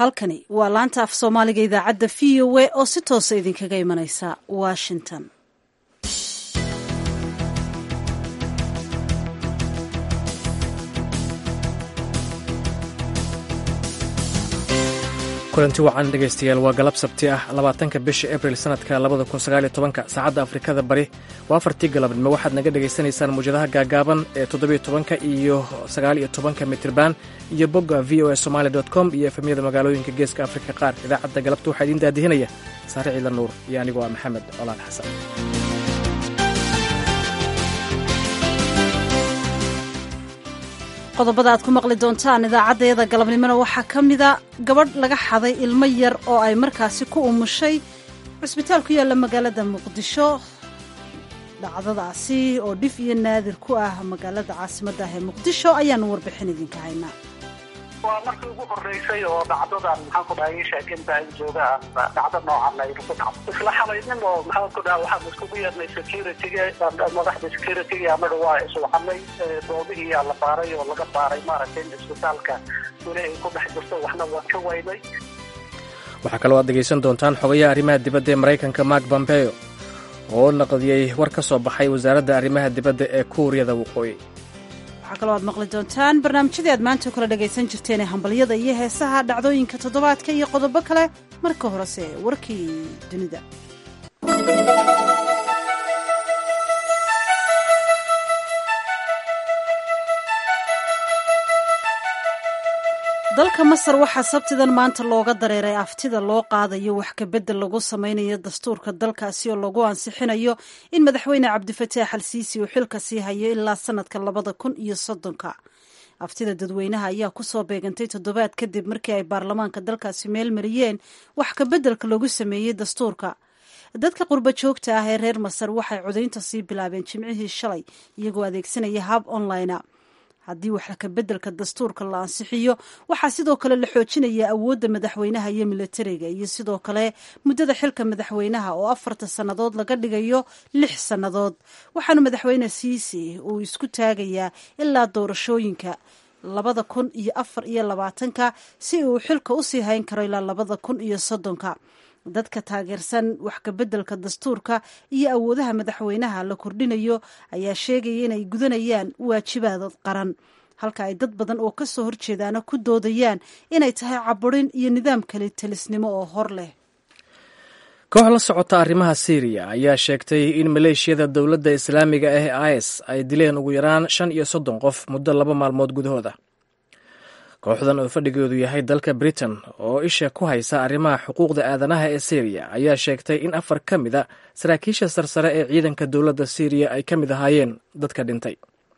halkani waa laanta af soomaaliga idaacadda v o a oo si toosa idinkaga imanaysa washington kulanti wacan dhegaystayaal waa galab sabti ah labaatanka bisha abril sanadka labada kun sagaaliyo tobanka saacadda afrikada bari waa afartii galabnimo waxaad naga dhagaysanaysaan muwjadaha gaagaaban ee toddobiyo tobanka iyo sagaaliyo tobanka mitriban iyo bogga v o a somaali com iyo efemyada magaalooyinka geeska afrika qaar idaacadda galabta waxaa idiin daadihinaya saare ciila nuur iyo anigoo ah maxamed colaan xasan qodobada aad ku maqli doontaan idaacaddayada galabnimona waxaa ka mida gabadh laga xaday ilmo yar oo ay markaasi ku umushay cusbitaal ku yaalla magaalada muqdisho dhacdadaasi oo dhif iyo naadir ku ah magaalada caasimadda ah ee muqdisho ayaanu warbixin idinka haynaa waa markii ugu horeysay oo dhacdadan maxaan ku dhahay sheekinta in joogaa dhacdo noocan ay ku dhacdo isla xalaynin oo maxaan ku dhaha waxaan iskugu yeernay securityga madaxda securityga anaga waa iswaxanay doobihii yaa la baaray oo laga baaray maaragtay in isbitaalka weli ay ku dhex jirto waxna waan ka waynay waxaa kaloo aad dhegaysan doontaan xogayaha arrimaha dibadda ee maraykanka mark bombeo oo naqdiyey war ka soo baxay wasaaradda arrimaha dibadda ee kuuriyada waqooyi waxaa kaloo aad maqli doontaan barnaamijyadii aad maanta kala dhagaysan jirteen ee hambalyada iyo heesaha dhacdooyinka toddobaadka iyo qodobo kale marka horese warkii dunida dalka masar waxaa sabtidan maanta looga dareeray aftida loo qaadayo wax kabedel lagu samaynayo dastuurka dalkaasi oo lagu ansixinayo in madaxweyne cabdifataax al siisi uu xilka sii hayo ilaa sanadka labada kun iyo soddonka aftida dadweynaha ayaa kusoo beegantay toddobaad kadib markii ay baarlamaanka dalkaasi meel mariyeen wax kabeddelka lagu sameeyey dastuurka dadka qurbo joogta ah ee reer masar waxay codaynta sii bilaabeen jimcihii shalay iyagoo adeegsanaya hab online haddii wax kabeddelka dastuurka la ansixiyo waxaa sidoo kale la xoojinaya awoodda madaxweynaha iyo milatariga iyo sidoo kale muddada xilka madaxweynaha oo afarta sannadood laga dhigayo lix sannadood waxaana madaxweyne siisi uu isku taagayaa ilaa doorashooyinka labada kun iyo afar iyo labaatanka si uu xilka usii hayn karo ilaa labada kun iyo soddonka dadka taageersan wax kabeddelka dastuurka iyo awoodaha madaxweynaha la kordhinayo ayaa sheegaya inay gudanayaan waajibaad qaran halka ay dad badan oo kasoo horjeedaana ku doodayaan inay tahay caburin iyo nidaam kale telisnimo oo hor leh koox la socota arrimaha syriya ayaa sheegtay in maleeshiyada dowladda islaamiga ah ee is ay dileen ugu yaraan shan iyo soddon qof muddo laba maalmood gudahooda kooxdan oo fadhigeedu yahay dalka britain oo isha ku haysa arrimaha xuquuqda aadanaha ee syriya ayaa sheegtay in afar ka mida saraakiisha sarsare ee ciidanka dowladda syriya ay ka mid ahaayeen dadka dhintay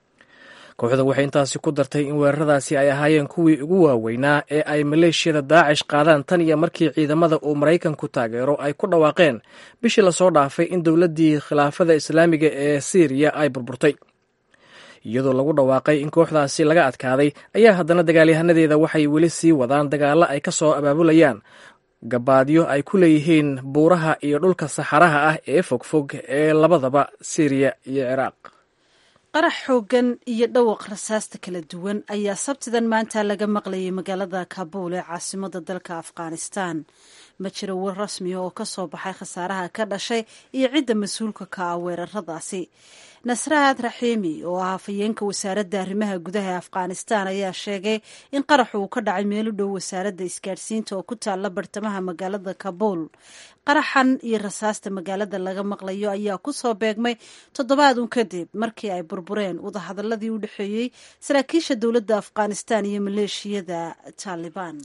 kooxda waxay intaasi ku dartay in weeraradaasi ay ahaayeen kuwii ugu waaweynaa ee ay maleeshiyada daacish qaadaan tan iyo markii ciidamada uu maraykanku taageero ay ku dhawaaqeen bishii lasoo dhaafay in dowladdii khilaafada islaamiga ee syriya ay burburtay iyadoo lagu dhawaaqay in kooxdaasi laga adkaaday ayaa haddana dagaalyahanadeeda waxay weli sii wadaan dagaallo ay ka soo abaabulayaan gabaadyo ay ku leeyihiin buuraha iyo dhulka saxaraha ah ee fogfog ee labadaba syriya iyo ciraaq qarax xooggan iyo dhawaq rasaasta kala duwan ayaa sabtidan maanta laga maqlayay magaalada kabuul ee caasimada dalka afghanistan ma jiro war rasmiya oo ka soo baxay khasaaraha ka dhashay iyo cidda mas-uulka ka ah weeraradaasi nasraad raxiimi oo ah hafayeenka wasaaradda arrimaha gudaha ee afghanistan ayaa sheegay in qaraxu uu ka dhacay meel u dhow wasaaradda isgaadhsiinta oo ku taalla bartamaha magaalada kabuul qaraxan iyo rasaasta magaalada laga maqlayo ayaa ku soo beegmay toddobaad un kadib markii ay burbureen wadahadaladii u dhexeeyey saraakiisha dowladda afghanistan iyo maleeshiyada taalibaan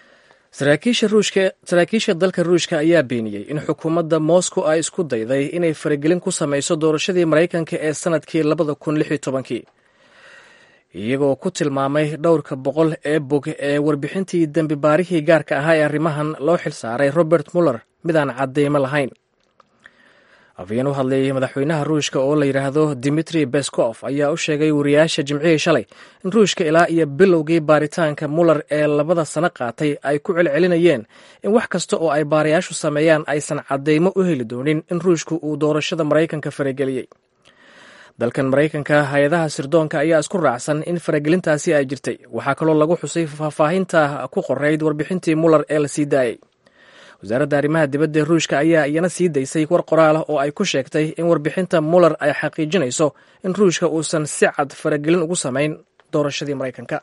saraakiisha dalka ruushka ayaa beeniyey in xukuumadda moscow ay isku dayday inay faragelin ku samayso doorashadii maraykanka ee sanadkii labada kun lix iyo tobankii iyagoo ku tilmaamay dhowrka boqol ee bog ee warbixintii dembi baarihii gaarka ahaa ee arrimahan loo xilsaaray robert muller midaan cadeymo lahayn afayeen u hadlayay madaxweynaha ruushka oo la yidhaahdo dimitri beskof ayaa u sheegay wariyaasha jimcihii shalay in ruushka ilaa iyo bilowgii baaritaanka muller ee labada sano qaatay ay ku celcelinayeen in wax kasta oo ay baarayaashu sameeyaan aysan cadeymo u heli doonin in ruushku uu doorashada maraykanka farageliyey dalkan maraykanka hay-adaha sirdoonka ayaa isku raacsan in faragelintaasi ay jirtay waxaa kaloo lagu xusay faahfaahinta ku qorayd warbixintii muller ee la sii daayey wasaaradda arrimaha dibadda ee ruushka ayaa iyana sii daysay war qoraal ah oo ay ku sheegtay in warbixinta muller ay xaqiijinayso in ruushka uusan si cad faragelin ugu samayn doorashadii maraykanka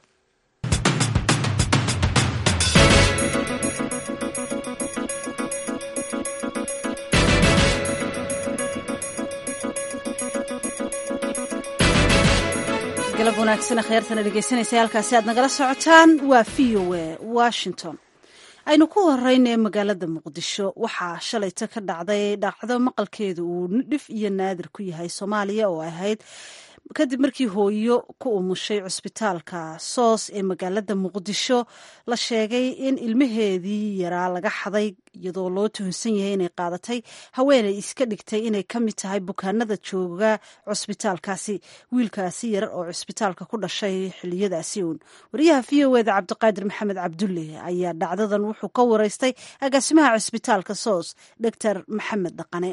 galab wanaagsan khyaartana dhegeysanaysa halkaasi aad nagala socotaan waa v o a washington aynu ku horeynay magaalada muqdisho waxaa shalayta ka dhacday dhacdo maqalkeedu uu dhif iyo naadir ku yahay soomaaliya oo ahayd kadib markii hooyo ku umushay cusbitaalka soos ee magaalada muqdisho la sheegay in ilmaheedii yaraa laga xaday iyadoo loo tuhunsan yahay inay qaadatay haweenay iska dhigtay inay ka mid tahay bukaanada jooga cusbitaalkaasi wiilkaasi yar oo cusbitaalka ku dhashay xiliyadaasi uun wariyaha v o eda cabdiqaadir maxamed cabdulle ayaa dhacdadan wuxuu ka wareystay agaasimaha cusbitaalka soos doctor maxamed dhaqane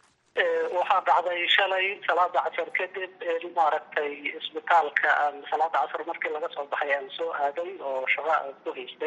waxaa dhacday shalay salaada casar kadib maaragtay isbitaalka salaada casar markii laga soo baxay aan soo aaday oo shaqo aan ku haystay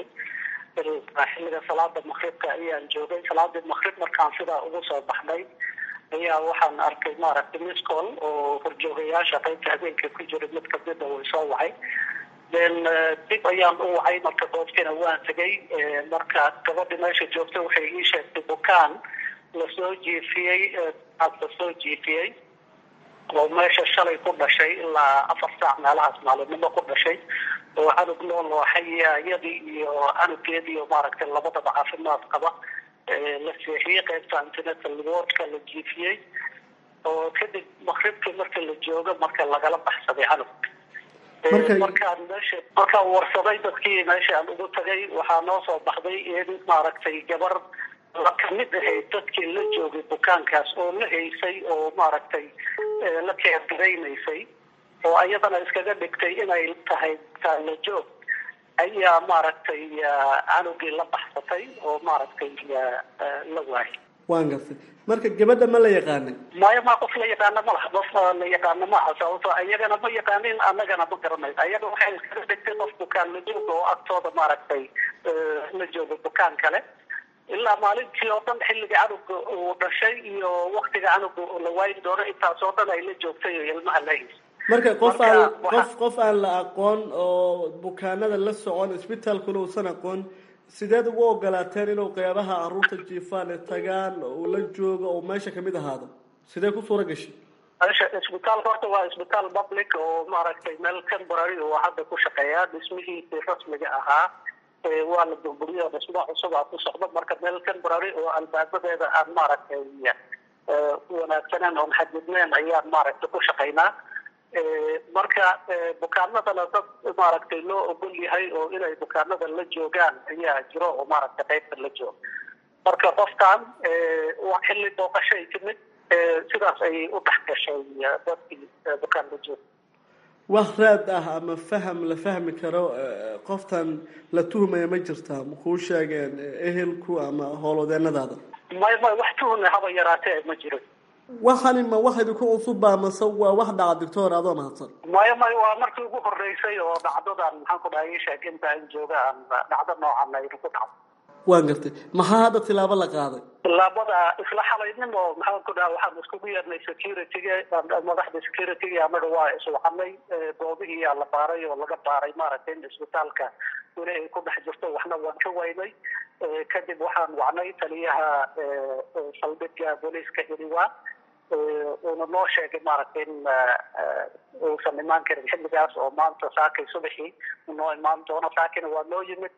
xilliga salaada makribka ayaan joogay salaadii makrib markaan sidaa ugu soo baxnay ayaa waxaan arkay maaragtay miscol oo horjoogayaasha qaybta habeenka ku jira mid kamida way soo wacay then dib ayaan u wacay marka goobtina waan tegay marka gabadhi meesha joogta waxay ii sheegtay bukaan lasoo jiifiyey lasoo jiifiyey oo meesha shalay ku dhashay ilaa afar saac meelahaas maalinimo ku dhashay oo canug nool oo xayaayadii iyo canugeedii oo maaragtay labadaba caafimaad qaba la seexiyey qaybta antenatal wardka la jiifiyey oo kadib makribkii marka la joogo marka lagala baxsaday canug markaan meesha markaan warsaday dadkii meesha aan ugu tagay waxaa noo soo baxday in maaragtay gabar la kamid ahayd dadkii la joogay bukaankaas oo la haysay oo maaragtay la keergaraynaysay oo ayadana iskaga dhigtay inay tahay taala joog ayaa maaragtay canugii la baxsatay oo maaragtay la waayay waan gartay marka gabadha ma la yaqaanay maya ma qof la yaqaana ma laha qof la yaqaana maaha sababto ayagana ma yaqaanin annagana ma garanayn ayaga waxay iskaga dhigtay qof bukaan la jooga oo agtooda maaragtay la jooga bukaan kale ilaa maalintii oo dhan xilliga canuga uu dhashay iyo waktiga canuga la waayin doono intaas oo dhan ay la joogtay oo ilmaha la haysay marka qof aan qof qof aan la aqoon oo bukaanada la socon isbitaalkuna uusan aqoon sideed ugu ogolaateen inuu qeybaha caruurta jiifaan ee tagaan uu la joogo oo meesha kamid ahaado sidee ku suura gashay meesha isbitaalka horta waa isbitaal public oo maaragtay meel temporary oo hadda ku shaqeeya dhismihiisii rasmiga ahaa waa la burburiyo dhismo cusub aa ku socdo marka meel temporary oo albaabadeeda aan maaragtay wanaagsaneen oon xadidneen ayaan maaragtay ku shaqaynaa marka bukaanadana dad maaragtay loo ogol yahay oo inay bukaanada la joogaan ayaa jiro oo maaragtay qaybta la jooga marka qofkan waa xilli booqashay timid sidaas ayay u dhex gashay dadkii bukaan la jooga wax raad ah ama faham la fahmi karo qoftan la tuhmaya ma jirtaa makuu sheegeen ehelku ama howlwadeenadaada may may wax tuhme haba yaraatee ma jiro waxani ma wax idinku cusubba mase waa wax dhaca doctor adoo mahadsan maya may waa markii ugu horeysay oo dhacdadan maxaan ku dhahay sheeg inta aan jooga aan dhacdo noocan aynu ku dhacdo waan gartay maxaa hadda tilaabo la qaaday tilaabada isla xalaynimo maxaan ku dhaha waxaan iskugu yeernay securityga madaxda securityga anaga waa iswacanay goobihii yaa la baaray oo laga baaray maaragtay in isbitaalka weli ay ku dhex jirto waxna waan ka waynay kadib waxaan wacnay taliyaha saldhigga booliiska iriwa uuna noo sheegay maaragtay in uusan imaan karin xilligaas oo maanta saakay subaxii noo imaan doono saakina waa noo yimid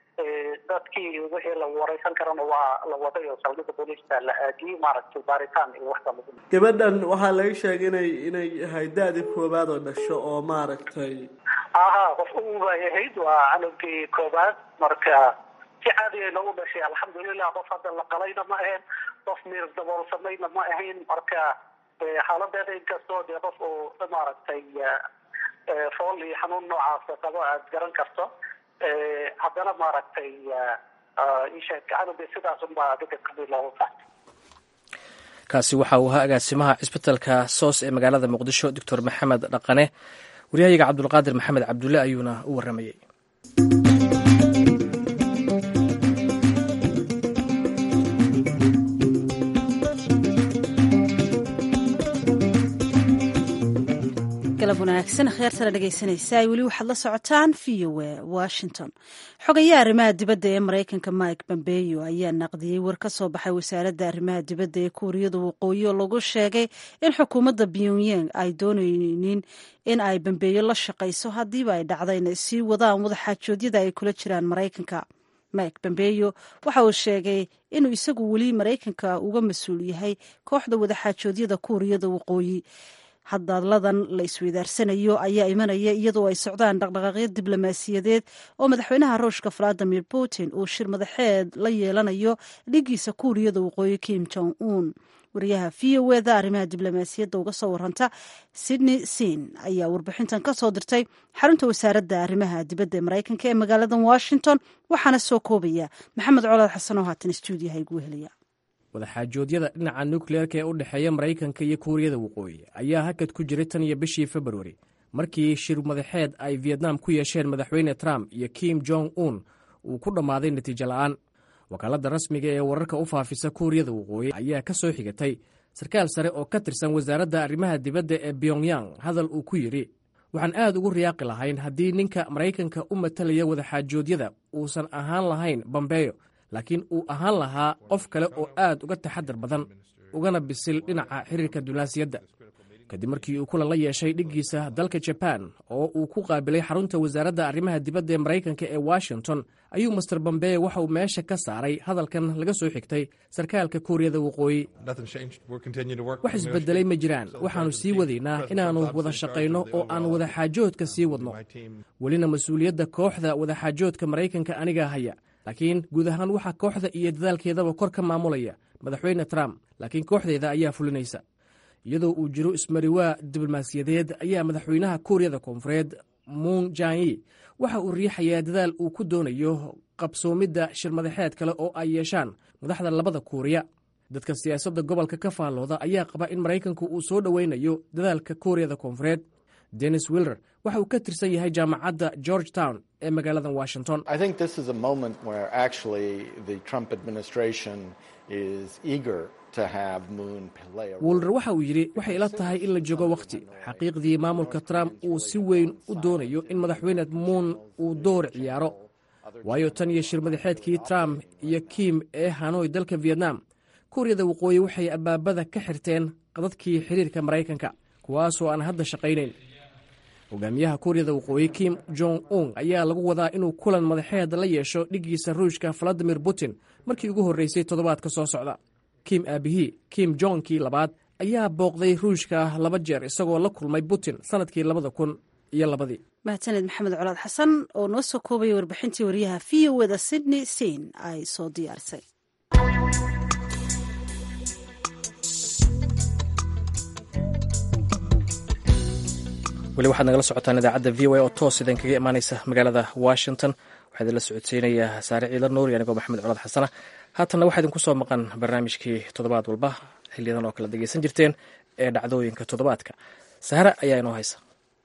dadkii wixii la wareysan karana waa la waday oo saldhigga booliiska la aadiyey maaragtay baaritaan iyo waxba lagu gabadhan waxaa laga sheegay inay inay ahay da-dii koobaad oo dhasho oo maaragtay aha qof ubay ahayd waa canugii koobaad marka si caadiya nagu dhashay alxamdulilah qof hadda la qalayna ma ahayn qof miir daboolsamayna ma ahayn marka xaaladeeda inkastoo dee qof uu maaragtay fool iyo xanuun noocaas qabo aad garan karto haddana maaragtay isheeg canuga sidaas unbaa adiga qabi looga qaatay kaasi waxa uu ahaa agaasimaha cisbitalka soos ee magaalada muqdisho doctor maxamed dhaqane waryahayaga cabdulqaadir maxamed cabdulle ayuuna u waramayey galab wanaagsan kheertana dhegaysanaysaa weli waxaad la socotaan v o a washington xogayaha arrimaha dibadda ee maraykanka mike bombeyo ayaa naqdiyey war ka soo baxay wasaaradda arrimaha dibadda ee kuuriyada waqooyi oo lagu sheegay in xukuumadda pyongyang ay doonaynin in ay bambeeyo la shaqayso haddiiba ay dhacda inay sii wadaan wadaxaajoodyada ay kula jiraan maraykanka mike bombeyo waxa uu sheegay inuu isagu weli maraykanka uga mas-uul yahay kooxda wadaxaajoodyada kuuriyada waqooyi hadaladan la isweydaarsanayo ayaa imanaya iyadoo ay socdaan dhaqdhaqaaqyo diblomaasiyadeed oo madaxweynaha ruushka valadimir putin uu shir madaxeed la yeelanayo dhigiisa kuuriyada waqooyi kim jong un wariyaha v o eda arrimaha diblomaasiyadda uga soo waranta sydney sin ayaa warbixintan ka soo dirtay xarunta wasaaradda arrimaha dibadda ee maraykanka ee magaalada washington waxaana soo koobaya maxamed colaad xasan oo haatan stuudiyaha igu helaya wadaxaajoodyada dhinaca nukleerka ee u dhexeeya maraykanka iyo kuuriyada waqooyi ayaa hakad ku jiray tan iyo bishii februari markii shir madaxeed ay vietnam ku yeesheen madaxweyne trump iyo kim jong un uu ku dhammaaday natiijo la'aan wakaaladda rasmiga ee wararka u faafisa kuuriyada waqooyi ayaa ka soo xigatay sarkaal sare oo ka tirsan wasaaradda arrimaha dibadda ee pyongyang hadal uu ku yidhi waxaan aad ugu riyaaqi lahayn haddii ninka maraykanka u matalaya wadaxaajoodyada uusan ahaan lahayn bambeyo laakiin uu ahaan lahaa qof kale oo aad uga taxadar badan ugana bisil dhinaca xiriirka dunaasiyadda kadib markii uu kulan la yeeshay dhiggiisa dalka jaban oo uu ku qaabilay xarunta wasaaradda arrimaha dibadda ee maraykanka ee washington ayuu master bambeyo waxa uu meesha ka saaray hadalkan laga soo xigtay sarkaalka kuuriyada waqooyi wax isbedelay ma jiraan waxaannu sii wadaynaa inaannu wada shaqayno oo aan wadaxaajoodka sii wadno welina mas-uuliyadda kooxda wadaxaajoodka maraykanka anigaa haya laakiin guud ahaan waxaa kooxda iyo dadaalkeedaba kor ka maamulaya madaxweyne trump laakiin kooxdeeda ayaa fulinaysa iyadoo uu jiro ismariwaa diblomaasiyadeed ayaa madaxweynaha kuuriyada koonfureed muun janyi waxa uu riixayaa dadaal uu ku doonayo qabsoomidda shir madaxeed kale oo ay yeeshaan madaxda labada kuuriya dadka siyaasadda gobolka ka faallooda ayaa qaba in maraykanku uu soo dhoweynayo dadaalka kuuriyada koonfureed dennis willer waxa uu ka tirsan yahay jaamacadda george town ee magaalada washington willer waxa uu yidhi waxay ila tahay in la joogo wakhti xaqiiqdii maamulka trump uu si weyn u doonayo in madaxweyne muun uu door ciyaaro waayo tan iyo shir madaxeedkii trump iyo kim ee hanoy dalka vietnam kuuriyada waqooyi waxay abaabada ka xirteen qadadkii xiriirka maraykanka kuwaasoo aan hadda shaqaynayn hogaamiyaha kuuriyada waqooyi kim jong un ayaa lagu wadaa inuu kulan madaxeed la yeesho dhiggiisa ruushka valadimir putin markii ugu horreysay toddobaadka soo socda kim aabihii kim jongkii labaad ayaa booqday ruushka laba jeer isagoo la kulmay putin sannadkii labada kun iyo labadii mahadsaned maxamed colaad xasan oo noo soo koobaya warbixintii wariyaha v o eda sydney sein ay soo diyaarisay weli waxaad nagala socotaan idaacadda v o a oo toos idin kaga imaaneysa magaalada washington waxaa idinla socodsiinayaa saare ciidan nuur iyo anigoo maxamed colaad xasana haatanna waxaa idinku soo maqan barnaamijkii toddobaad walba xiliyadan oo kale dhegeysan jirteen ee dhacdooyinka toddobaadka sahara ayaa inoo haysa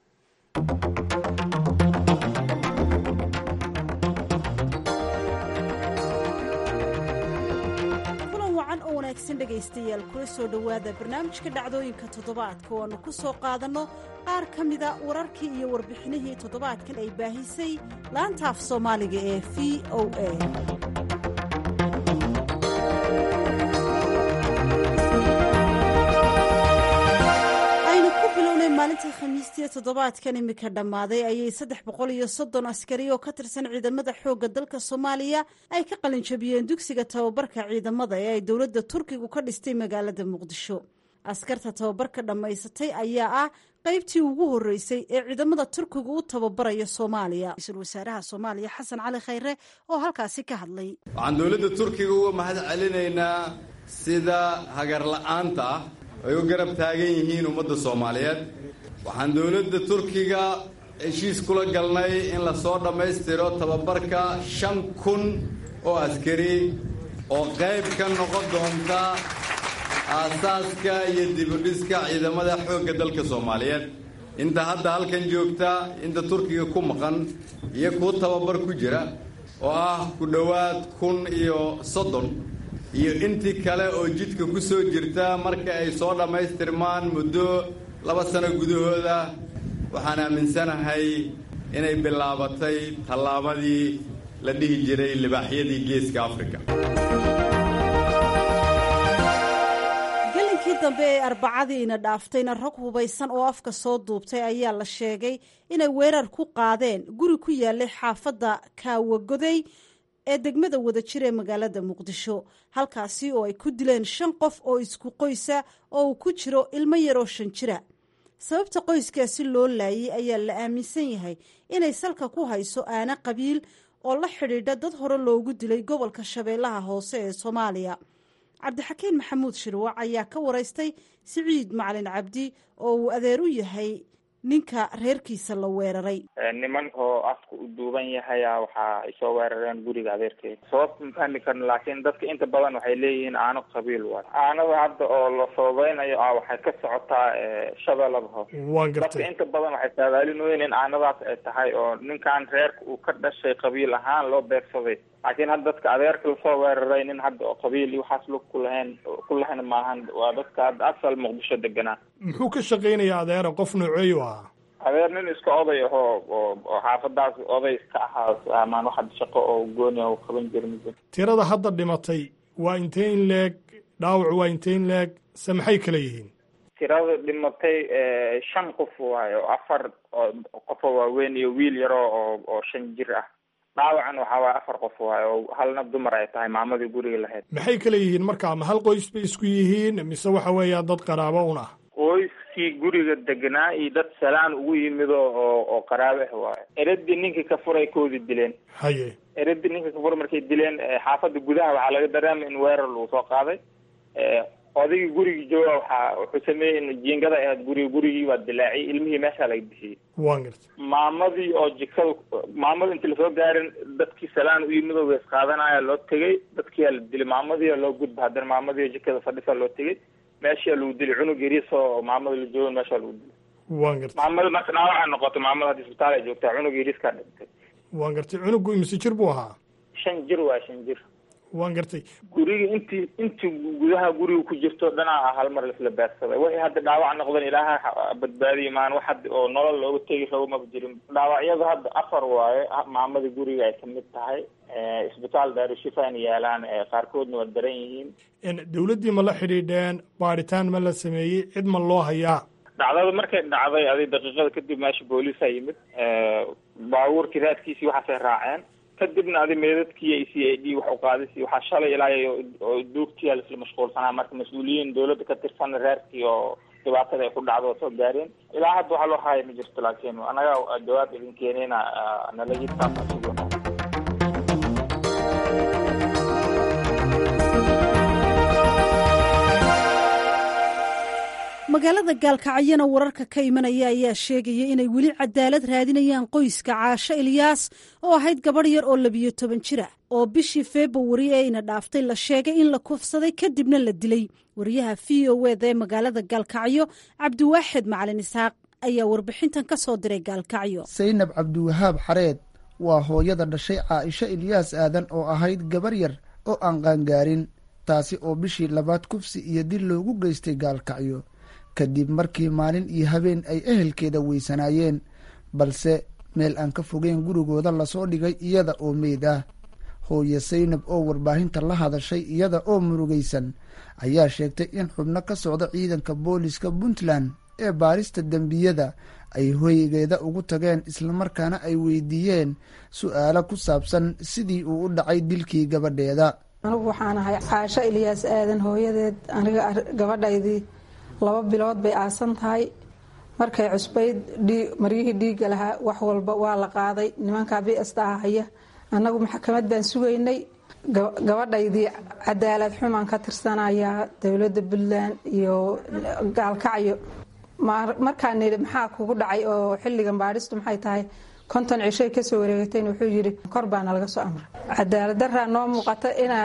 dhegaystayaal kula soo dhowaada barnaamijka dhacdooyinka toddobaadka oo aanu ku soo qaadanno qaar ka mida wararkii iyo warbixinihii toddobaadkan ay baahisay laanta af soomaaliga ee v o a aynu ku bilownay maalintii khamiistii toddobaadkan imika dhammaaday ayay saddex boqol iyo soddon askari oo ka tirsan ciidamada xoogga dalka soomaaliya ay ka qalinjabiyeen dugsiga tababarka ciidamada ee ay dowladda turkigu ka dhistay magaalada muqdisho askarta tababarka dhammaysatay ayaa ah qaybtii ugu horreysay ee ciidamada turkigu u tababaraya soomaaliya ra-iisul wasaaraha soomaaliya xasan cali khayre oo halkaasi ka hadlay waxaan dowladda turkiga uga mahad celinaynaa sida hagar la-aanta ah ay u garab taagan yihiin ummadda soomaaliyeed waxaan dowladda turkiga heshiis kula galnay in lasoo dhammaystiro tababarka shan kun oo askari oo qayb ka noqon doonta aasaaska iyo dibudhiska ciidamada xoogga dalka soomaaliyeed inta hadda halkan joogta inta turkiga ku maqan iyo kuwa tababar ku jira oo ah ku dhowaad kun iyo soddon iyo intii kale oo jidka ku soo jirta marka ay soo dhammaystirmaan muddo laba sano gudahooda waxaan aaminsanahay inay bilaabatay tallaabadii la dhihi jiray libaaxyadii geeska afrika gelinkii dambe ee arbacadiina dhaaftayna rag hubaysan oo afka soo duubtay ayaa la sheegay inay weerar ku qaadeen guri ku yaalay xaafadda kaawagoday ee degmada wadajir ee magaalada muqdisho halkaasi oo ay ku dileen shan qof oo isku qoysa oo uu ku jiro ilmo yaroo shan jira sababta qoyskaasi loo laayay ayaa la aaminsan yahay inay salka ku hayso aana qabiil oo la xidhiidha dad hore loogu dilay gobolka shabeellaha hoose ee soomaaliya cabdixakiin maxamuud shirwac ayaa ka waraystay siciid macalin cabdi oo uu adeer u yahay ninka reerkiisa la weeraray niman oo afka u duuban yahaya waxa ay soo weerareen guriga adeerkeeda sababta ma fahmi karno laakiin dadka inta badan waxay leeyihiin aano qabiil waay aanada hadda oo la sababeynayo ah waxay ka socotaa shabeellada hoose waan dadka gartay inta badan waxay saadaalinoyin in aanadaas ay tahay oo ninkan reerka uu ka dhashay qabiil ahaan loo beegsaday laakiin hadda dadka adeerka lasoo weeraray nin hadda oo qabiil iyo waxaas lug ku lahayn ku lahayn maahan waa dadka hadda asal muqdisho deganaa muxuu ka shaqaynayaa adeera qof nooceeyu ahaa adeer nin iska oday ahoo oo oo xaafadaas oday iska ahaa amaan wax hadda shaqo oo gooni ah oo qaban jira ma jiro tirada hadda dhimatay waa intee in leeg dhaawac waa intee in leeg se maxay kala yihiin tirada dhimatay shan qof waayo afar oo qofoo waaweyn iyo wiil yaroo oo oo shan jir ah dhaawacan waxaa waaya afar qof waayo oo halna dumar ay tahay maamadii guriga lahayd maxay kala yihiin markaa ma hal qoys bay isku yihiin mise waxa weeyaan dad qaraabo un ah qoyskii guriga deganaa iyo dad salaan ugu yimid oo oo oo qaraabe ah waayo eradii ninkii ka furay koodi dileen haye eradii ninka ka furay markay dileen xaafadda gudaha waxaa laga dareemay in weerar lagu soo qaaday odaygii gurigii jooga waxaa wuxuu sameeyey in jiingada ay ahayd guriga gurigii waa dilaaciyay ilmihii meeshaa laga bixiyey waan gartay maamadii oo jikada maamada inti lasoo gaarin dadkii salaan u yimid oo wees qaadanaya loo tegay dadkiyaa la dilay maamadii loo gudba haddana maamadii oo jikada fadhisa loo tegay meeshaa lagu dilay cunug yariis oo maamada la joogan meeshaa lagu dilay waan gartay maamada marka dhaawaca noqotay maamada hadda isbitaal ay joogtaa cunug yariiskaa dhintay waan gartay cunugu imise jir buu ahaa shan jir waa shan jir waan gartay guriga intii intii gudaha guriga ku jirto dhanaa hal mar laisla beegsaday wixii hadda dhaawac noqdeen ilaaha badbaadiye maan wax hadda oo nolol looga tegi rabo maba jirin dhaawacyadu hadda afar waaye maamada guriga ay kamid tahay isbitaal daarushifaan yaalaan qaarkoodna waa daran yihiin dowladdii ma la xidhiidheen baadhitaan ma la sameeyey cid ma loo hayaa dhacdada markay dhacday adi daqiiqada kadib meesha booliisa yimid baabuurkii raadkiisii waxaasay raaceen kadibna adi meedadkii i c a d wax uqaadis waxaa shalay ilaa oo duugtiyaa laisla mashquulsanaa marka mas-uuliyiin dawladda ka tirsan reerkii oo dhibaatada ay ku dhacdo oo soo gaareen ilaa hadda waxaa loo haya ma jirto laakiin anaga jawaab idin keenayna nalagitaasasugo magaalada gaalkacyana wararka ka imanaya ayaa sheegaya inay weli cadaalad raadinayaan qoyska caasho ilyaas oo ahayd gabadh yar oo labiyo toban jira oo bishii februari ee ina dhaaftay la sheegay in la kufsaday kadibna la dilay wariyaha v o eda ee magaalada gaalkacyo cabdiwaaxid macalin isxaaq ayaa warbixintan ka soo diray gaalkacyo saynab cabdiwahaab xareed waa hooyada dhashay caaisho ilyaas aadan oo ahayd gabar yar oo aan qaangaarin taasi oo bishii labaad kufsi iyo dil loogu geystay gaalkacyo kadib markii maalin iyo habeen ay ehelkeeda weysanaayeen balse meel aan ka fogeyn gurigooda lasoo dhigay iyada oo meyd ah hooye saynab oo warbaahinta la hadashay iyada oo murugaysan ayaa sheegtay in xubno ka socda ciidanka booliska puntland ee baarista dembiyada ay hoygeeda ugu tageen islamarkaana ay weydiiyeen su-aalo ku saabsan sidii uu u dhacay dilkii gabadheeda anigu waxaan ahay caasho ilyaas aadan hooyadeed aniga gabadhaydii laba bilood bay aasan tahay markay cusbayd maryihii dhiigga lahaa wax walba waa la qaaday nimankaa bsta haya annagu maxkamad baan sugaynay gabadhaydii cadaalad xumaan ka tirsanayaa dowladda puntland iyo gaalkacyo markaa nidhi maxaa kugu dhacay oo xilligan baadhistu maxay tahay konton cishay kasoo wareegatayn wuxuu yidhi kor baana laga soo amray cadaalad daraa noo muuqata inaa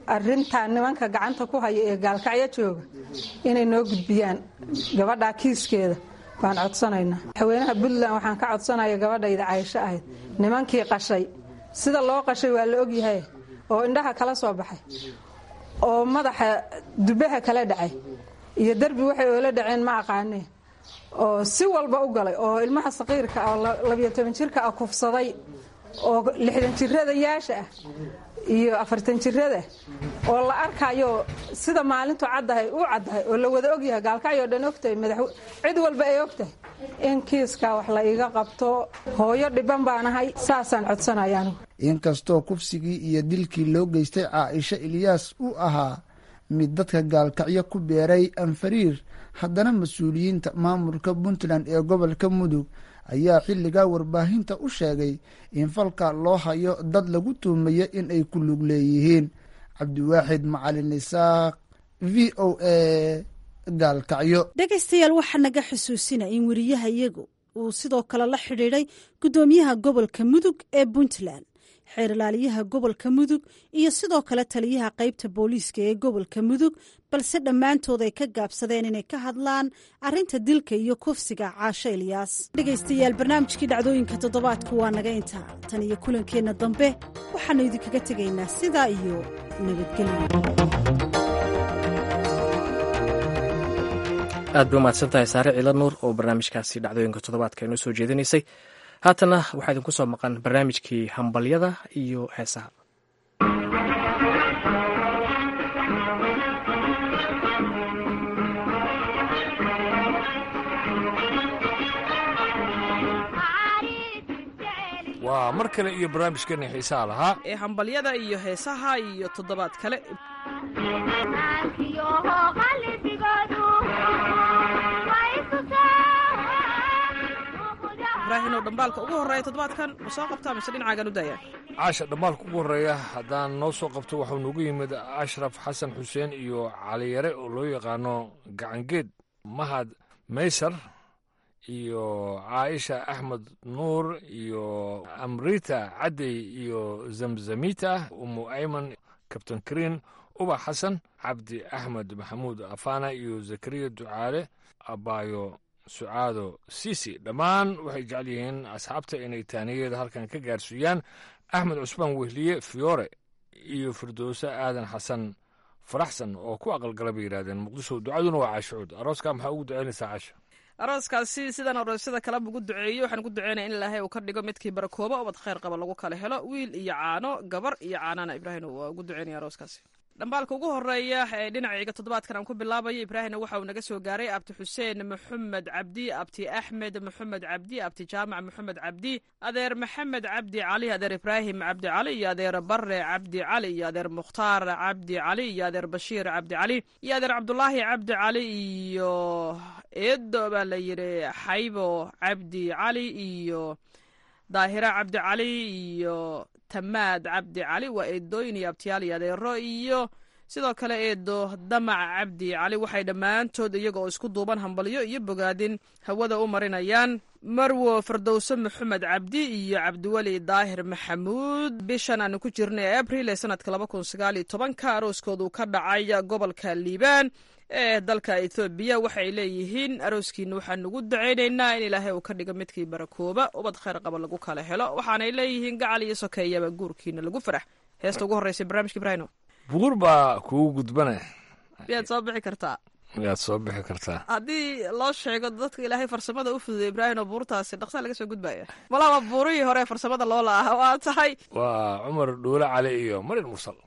arintaa nimanka gacanta ku haya ee gaalkacyo jooga inay noo gudbiyaan gabadhaa kiiskeeda baan codsanaynaa madaxweynaha puntland waxaan ka codsanaya gabadhayda caysho ahayd nimankii qashay sida loo qashay waa la ogyahay oo indhaha kala soo baxay oo madaxa dubaha kala dhacay iyo derbi waxay oola dhaceen ma aqaanee oo si walba u galay oo ilmaha saqiirka oo labiyo toban jirka ah kufsaday oo lixdan jirada yaasha ah iyo afartan jirada oo la arkayo sida maalintu caddahay u caddahay oo la wada ogyahay gaalkacyoo dhan ogtahay madax cid walba ay ogtahay in kiiskaa wax la iga qabto hooyo dhiban baanahay saasaan codsanaya anigu inkastoo kufsigii iyo dilkii loo geystay caaisha ilyaas uu ahaa mid dadka gaalkacyo ku beeray anfariir haddana mas-uuliyiinta maamulka puntland ee gobolka mudug ayaa xilligaa warbaahinta u sheegay in falka loo hayo dad lagu tuumayo in ay ku lug leeyihiin cabdiwaaxid macalin isaaq v o a gaalkacyo dhegaystayaal waxaa naga xusuusina in weriyaha iyagu uu sidoo kale la xidhiidhay guddoomiyaha gobolka mudug ee puntland xeer ilaaliyaha gobolka mudug iyo sidoo kale taliyaha qaybta booliiska ee gobolka mudug balse dhammaantood ay ka gaabsadeen inay ka hadlaan arrinta dilka iyo kufsiga caasho ilyaas dhegaystayaal barnaamijkii dhacdooyinka toddobaadku waa naga intaa tan iyo kulankeenna dambe waxaannu idinkaga tegaynaa sidaa iyo nabadgelyo aad bay umahadsan tahay saare ciila nuur oo barnaamijkaasi dhacdooyinka toddobaadka inoo soo jeedinaysay haatana waxaa idinku soo maqan barnaamijkii hambalyada iyo heesaha waa mar kale iyo barnaamijkeena xiisaha lahaa ee hambalyada iyo heesaha iyo toddobaad kale ibraahinow dhambaalka ugu horreeya toddobaadkan ma soo qabtaa mise dhinacaagan u daaya caasha dhammaalka ugu horreeya haddaan noo soo qabto waxuu noogu yimid ashraf xasan xuseen iyo caliyare oo loo yaqaano gacangeed mahad maysar iyo caaisha axmed nuur iyo amrita cadey iyo zamzamita umu ayman kabtan kariin ubax xasan cabdi axmed maxamuud afana iyo zakariya ducaale abaayo sucaado sisi dhammaan waxay jecel yihiin asxaabta inay taaniyeeda halkan ka gaarsiiyaan axmed cusmaan wehliye fiyoore iyo firdowse aadan xasan faraxsan oo ku aqalgala bay yidhahdeen muqdisho ducaduna waa caashucuud arooskaa maxaa ugu ducaynaysaa caasha arooskaasi sidaan aroosyada kaleba ugu duceeyo waxaan ku duceynaya in ilaahay uu ka dhigo midkii barakooba ubad khayr qaba lagu kala helo wiil iyo caano gabar iyo caanana ibraahim waa ugu duceynaya arooskaasi dhambaalka ugu horeeya ee dhinacayga toddobaadkan aan ku bilaabayo ibraahimna waxa uu naga soo gaaray abti xuseen maxamed cabdi abti axmed maxamed cabdi abti jaamac maxamed cabdi adeer maxamed cabdi cali adeer ibraahim cabdi cali iyo adeer bare cabdi cali iyo adeer mukhtaar cabdi cali iyo adeer bashiir cabdi cali iyo adeer cabdulaahi cabdi cali iyo eedo baa la yidhi xaybo cabdi cali iyo daahira cabdi cali iyo tamaad cabdi cali waa eedooyin iyo abtiyaal iyo adeero iyo sidoo kale eedo damac cabdi cali waxay dhammaantood iyaga oo isku duuban hambalyo iyo bogaadin hawada u marinayaan marwo firdowse maxamed cabdi iyo cabdiweli daahir maxamuud bishan aanu ku jirnay abril ee sanadka laba kun sagaal iyo tobanka arooskoodu ka dhacay gobolka liibaan ee dalka ethoobiya waxay leeyihiin arooskiina waxaan ugu ducaynaynaa in ilaahay uu ka dhigo midkii barakooba ubad khayr qaba lagu kala helo waxaanay leeyihiin gacal iyo sokeeyaba guurkiina lagu farax heesta ugu horreysa barnaamijka ibraahino buur baa kugu gudbane miyaad soo bixi kartaa miyaad soo bixi kartaa haddii loo sheego dadka ilaahay farsamada u fududay ibraahim oo buurtaasi dhaqsaa laga soo gudbaya malaba buurihii hore farsamada loo la-ah waa tahay waa cumar dhuule cali iyo marin mursal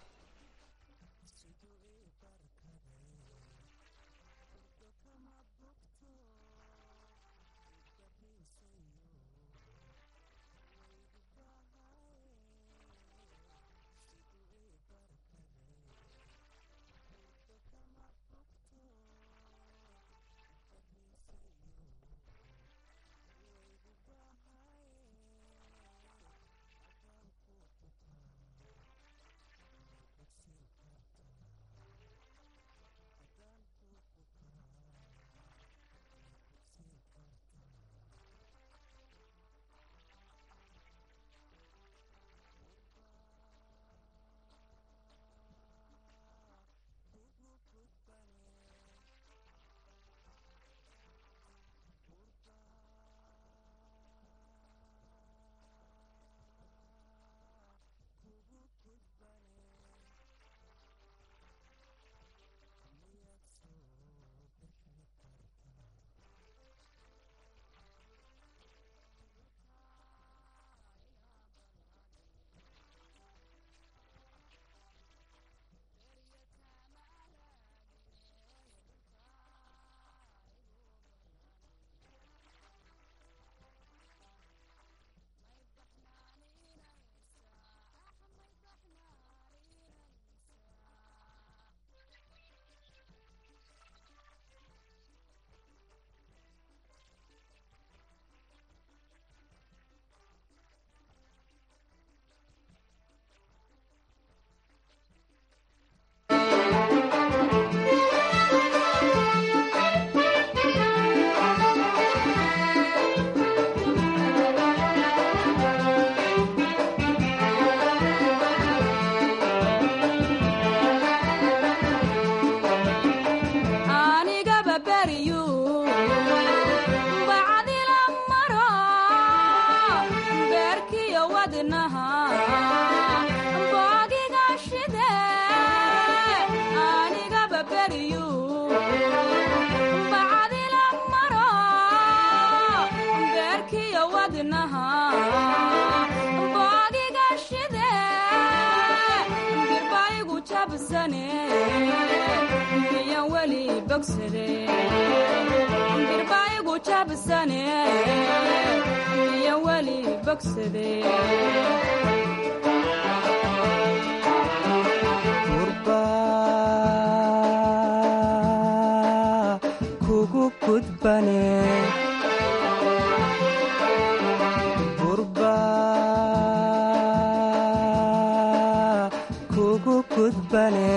wadnaha boogiga shide anigaba beriyu bacdila maro beerkiyo wadnaha boogiga shide birbaigu jabsane miyan weli bogsade birbaigu jabsane miyan weli bogsade kugu gudbane burba kugu gudbane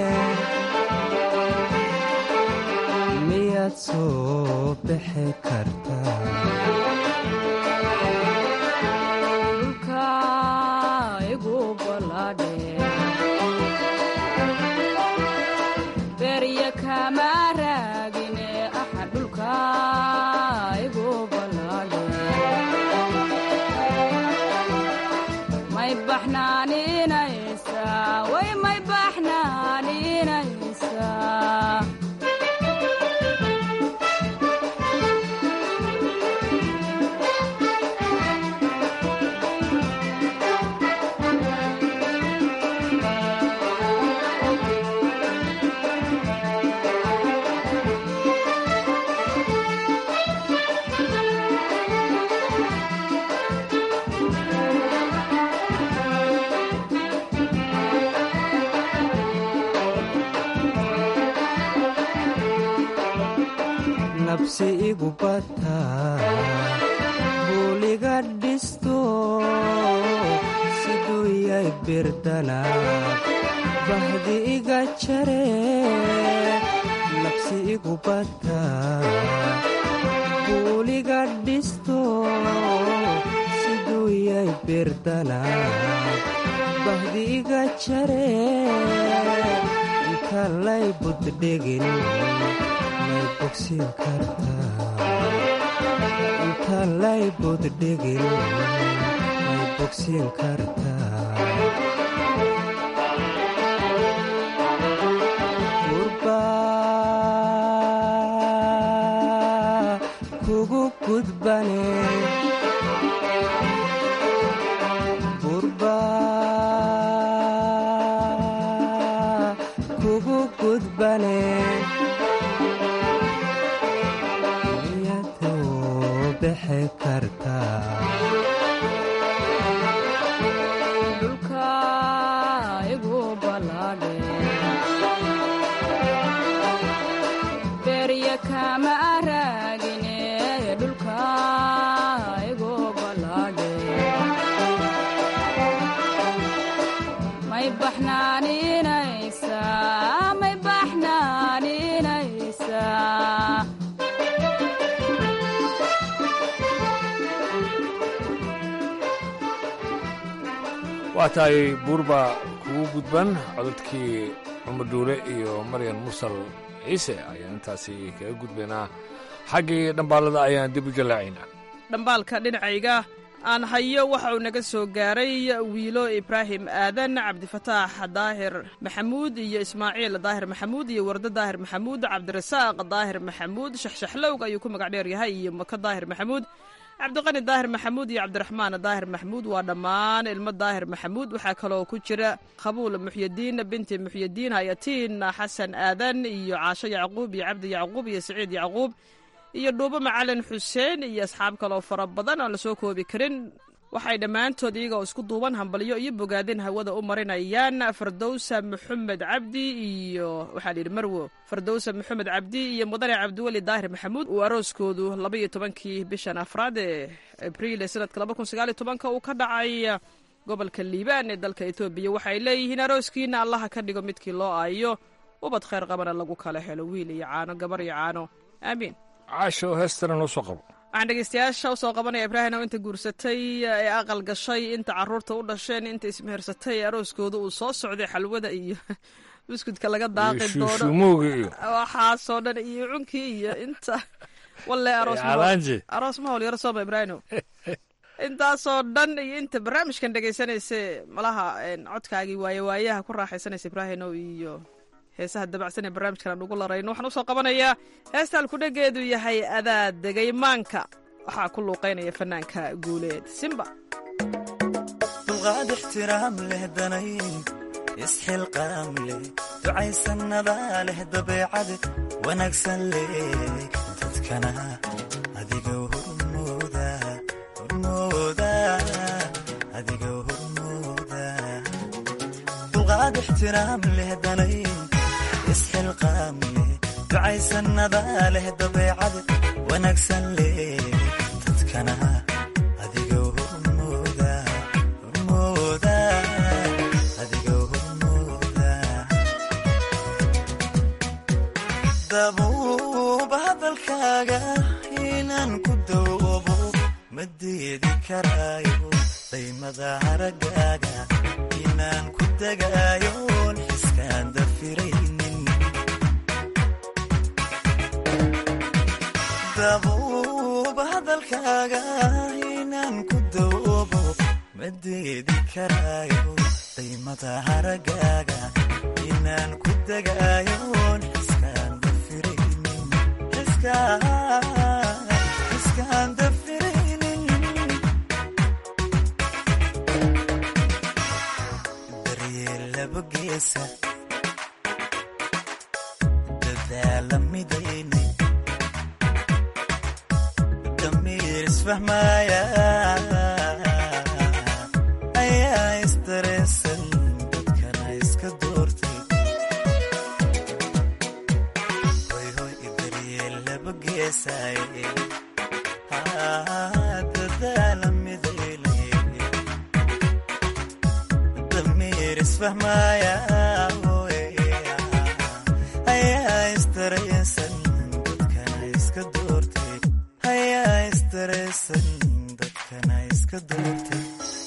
miyaad soo bixi kartaa dhulka igu ballaadhe berya kama raagine aha dhulka igu ballaadhe may baxnaaninaysaa way may baxnaaninaysaa nabsi igu bata buuliga dhisto siduu yay birdana bahdi iga jare nabsi igu bata buuliga dhisto siduu yay birdana bahdi iga jare inta lay buddhegin may bogsin kartaa inta lay buddhegin may bogsin kartaa gurba kugu gudbane gurba kugu gudbane miyadoo bixi kartaa dhulka igu ballaadhe berya kama raagine dhulka igu ballaadhe may baxnaaninaysaa may baxnaaninaysaa waa tahay buurba kugu gudban codadkii cumar duule iyo maryan mursal ciise ayaan intaasi kaga gudbaynaa xaggii dhambaalada ayaan dib u jallaacaynaa dhambaalka dhinacayga aan hayo waxa uu naga soo gaaray wiilo ibraahim aadan cabdifataax daahir maxamuud iyo ismaaciil daahir maxamuud iyo wardo daahir maxamuud cabdirasaaq daahir maxamuud shaxshaxlowg ayuu ku magac dheer yahay iyo mako daahir maxamuud cabdiqani daahir maxamuud iyo cabdiraxmaan daahir maxamuud waa dhammaan ilmo daahir maxamuud waxaa kaloo ku jira qabuul muxyadiin binti muxyadiin hayatiin xasan aadan iyo caasho yacquub iyo cabdi yacquub iyo siciid yacquub iyo dhuubo macalin xuseen iyo asxaab kaloo fara badan aan la soo koobi karin waxay dhammaantood iyagoo isku duuban hambalyo iyo bogaadin hawada u marinayaan fardowsa maxamed cabdi iyo waxaa layidhi marwo fardowsa maxamed cabdi iyo mudane cabdiweli daahir maxamuud uu arooskoodu labaiyo tobankii bishan afraad ee abriil ee sanadka laba kun sagaaliyo tobanka uu ka dhacay gobolka liibaan ee dalka etoobiya waxay leeyihiin arooskiina allaha ka dhigo midkii loo aayo ubad khayr qabana lagu kala helo wiil iyo caano gabar iyo caano aamiin caasho heestana noo soo qabo waxaan dhegeystayaasha usoo qabanaya ibraahim oo inta guursatay ee aqal gashay inta caruurta u dhasheen inta ismehersatay ee arooskooda uu soo socday xalwada iyo buskudka laga daaqi doono shuumowga iyo waxaasoo dhan iyo cunkii iyo inta walle aroos Alaanji. aroos ma howl yaro sooma ibraahim intaasoo dhan iyo inta barnaamijkan dhegaysanaysa malaha codkaagii waaye waayaha ku raaxaysanaysa ibraahinow iyo heesaha dabacsan ee barnaamijkan aan ugu larayno waxaan usoo qabanayaa heesta alkudhegeedu yahay adaa degay maanka waxaa ku luuqaynaya fanaanka guuleed simba dulqaad ixtiraam leh danayn isxilqaam leh ducaysanadaa leh dabeecad wanaagsan leh dadkana adiga hormooda hormooda adiga hormooda dulqaad ixtiraam leh danayn isxilqaam leh ducaysanadaa leh dabeecad wanaagsan leh dadkana adiga hormooda hormooda adiga hormooda dabuuba hadalkaaga inaan ku dawoobo ma diidi karaayo daymada haragaaga inaan ku degaayoon xiskaan dafiraynin dabuuba hadalkaaga inaan ku dawoobo ma diidi karaayo daymada haragaaga inaan ku degaayoon xiskaan dafiraynin xiskaan dafiraynin daryeel laba geesa dadaala midaynay damiir isfahmaaya ayaa isdareesan dadkana iska doortay hoy hoy daryeel laba geesaaye dadaala midaynay damiir isfahmaaya ayaa isdareesan dadkana iska doortay ayaa isdareesan dadkana iska doortay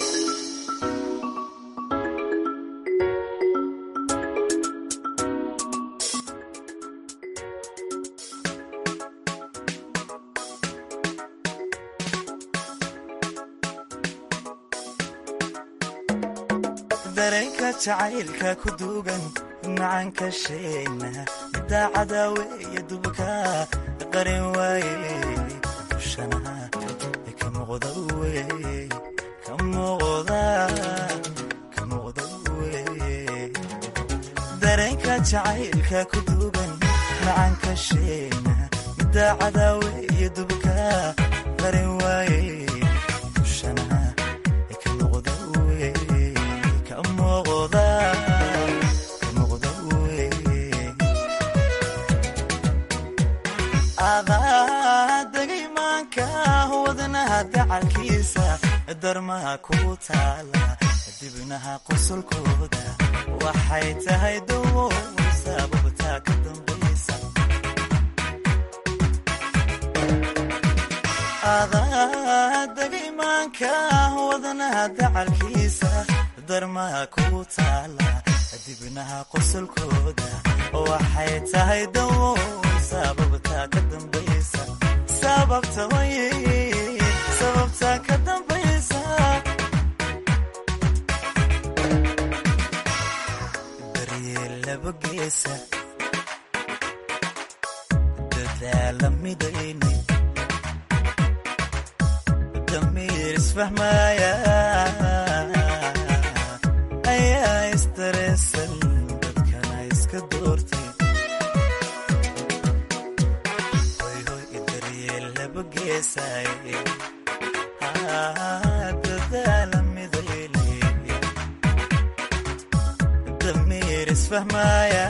dareenka jacaylka ku duugan macanka sheegna daacada weeye dubka qarin waaye dushana ka muuqda weye ka muuqda ka muuqda weye dareenka jacaylka ku duugan macanka sheegna daacada weeye dubka qarin waaye dushana ka muuqda weye ka muuqda ka muuqda weye adaa degay maanka wadnaha dacalkiisa darmaha ku taala dibnaha qosolkooda waxay tahay dawo sababtaa ka dambaysa adaa degay maanka wadnaha dacalkiisa darmaha ku taala dibnaha qosolkooda waxay tahay dawo sababtaa ka dambaysa sababta waye sababtaa ka dambaysa daryeel laba geesa dadaala midaynay damiir isfahmaaya ayaa isdareesan dadkana iska doortay hoy hoy daryeel laba geesaaye dadaala midaynay damiir isfahmaaya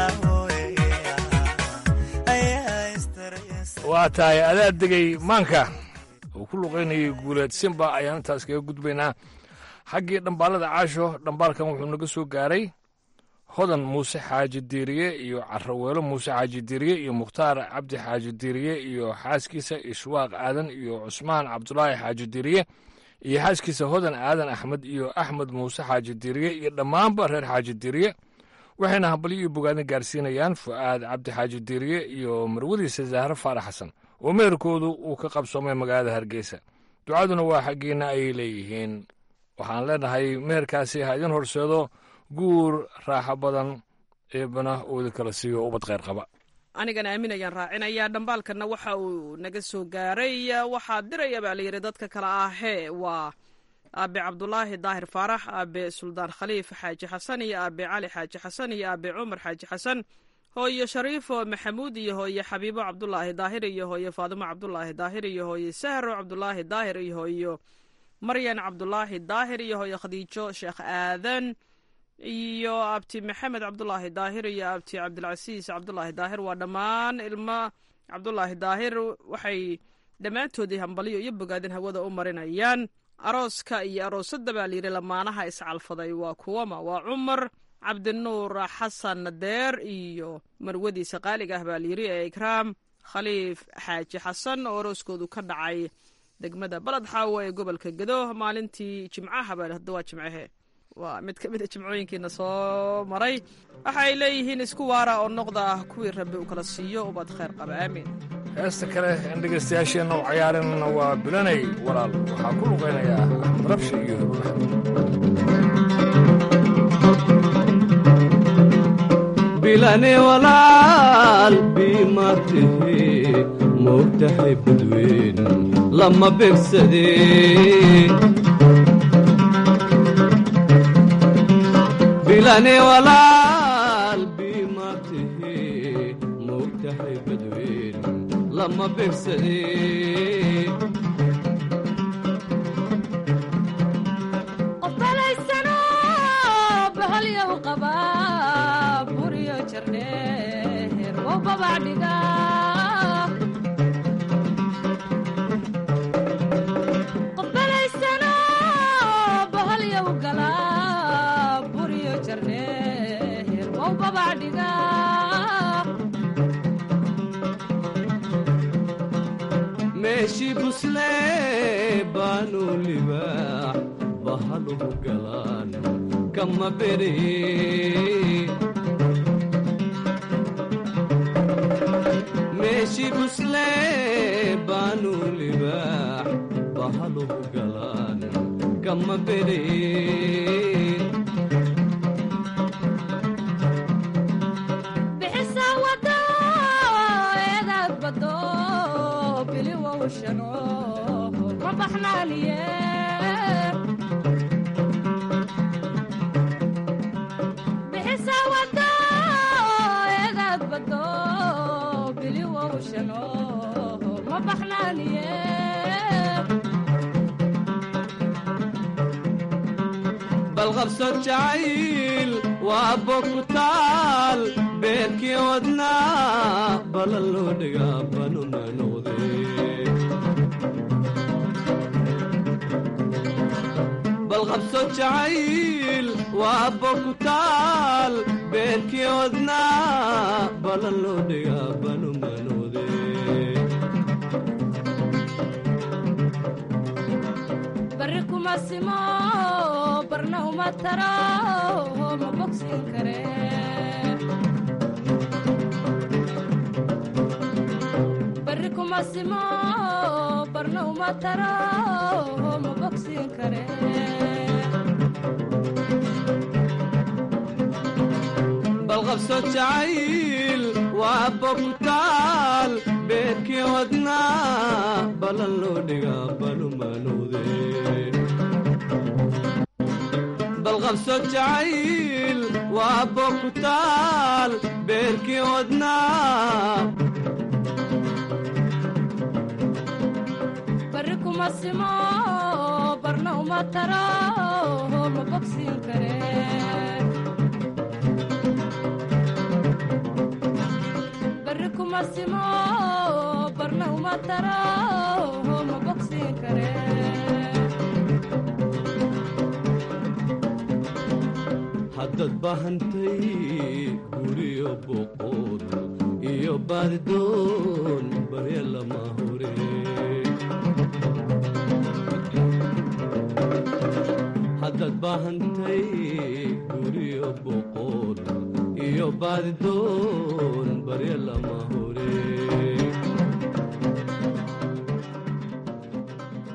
ayaa isdareesan waa tahay adaa degay maanka uu ku luqaynayay guuleed simba ayaan intaas kaga gudbaynaa xaggii dhambaalada caasho dhambaalkan wuxuu naga soo gaaray hodan muuse xaaji diiriye iyo caraweelo muuse xaaji diiriye iyo mukhtaar cabdi xaaji diiriye iyo xaaskiisa ishwaaq aadan iyo cusmaan cabdulaahi xaaji diiriye iyo xaaskiisa hodan aadan axmed iyo axmed muuse xaaji diiriye iyo dhammaanba reer xaaji diiriye waxayna hambalyo iyo bogaadin gaarsiinayaan fu'aad cabdi xaaji diiriye iyo marwadiisa zahro faarax xasan oo meherkoodu uu ka qabsoomay magaalada hargeysa ducaduna waa xaggiinna ayay leeyihiin waxaan leenahay meherkaasi ha idin horseedo guur raaxo badan eebana uuda kala siiyo ubad kheyr qaba anigana aaminayaan raacinayaa dhambaalkanna waxa uu naga soo gaaray waxaa diraya baa layidhi dadka kale ahee waa aabe cabdulaahi daahir faarax aabe suldaan khaliif xaaji xasan iyo aabe cali xaaji xasan iyo aabe cumar xaaji xasan hooyo shariifo maxamuud iyo hooye xabiibo cabdulaahi daahir iyo hooye faadimo cabdulaahi daahir iyo hooye sahro cabdulaahi daahir iyo hooyo maryan cabdulaahi daahir iyo hooye khadiijo sheekh aadan iyo abti maxamed cabdulaahi daahir iyo abti cabdilcasiis cabdulaahi daahir waa dhammaan ilmo cabdulaahi daahir waxay dhammaantoodii hambalyo iyo bogaadin hawada u marinayaan arooska iyo aroosadda baa layidhi lamaanaha iscalfaday waa kuwama waa cumar cabdinuur xasan deer iyo marwadiisa qaaliga ah baa layidhi ee ikraam khaliif xaaji xasan oo arooskoodu ka dhacay degmada baled xaawo ee gobolka gedo maalintii jimcaha baa hadda waa jimcahe waa mid ka mid a jimcooyinkiina soo maray waxaay leeyihiin isku waara oo noqda ah kuwii rabbi uu kala siiyo ubad khayr qaba aamiin heesta kale in dhegaystayaasheenna u cayaarinna waa bilanay walaal waxaa ku luqaynayaa axmed rabshi iyo bilane walaal biimatihi moogtahay badweyn lama begsadeen bilane walaal biimatihi moogtahay badweyn lama begsadeen qofbalaysano bahalyow qaba buryo jardheer wow babacdhiga qofbalaysano bahalyow gala buryo jardheer wow babacdhiga meeshii buslee baanu libaax bahaluhu galaan kama beree meeshii buslee baanu libaax bahaluhu galaan kama beree bixisa wado eedaad bado biliwow shano ma baxnaaniye bixisa wado eedaad bado biliwow shano ma baxnaaniye balqabso jacayl waa bogutaal beerkii wadnaa balan loo dhigaa banuna noqdee balqabso jacayl waa bogutaal beerkii wadnaa balan loo dhigaa banuna noqdee barri kuma simo barna uma taro ma bogsin kare barri kuma simo barna uma taro ma bogsin kare balqabso jacayl waa bogtaal beerkii wadnaa balan loo dhigaa banuma noqdee balqabso jacayl waa bogtaal beerkii wadnaa barri kuma simo barna uma taro ma bogsin kare barri kuma simo barna uma taro ma bogsin kare haddaad baahantay guriyo boqod iyo baadidoon barya lama hore haddaad baahantay guriyo boqod iyo baadidoon barya lama hore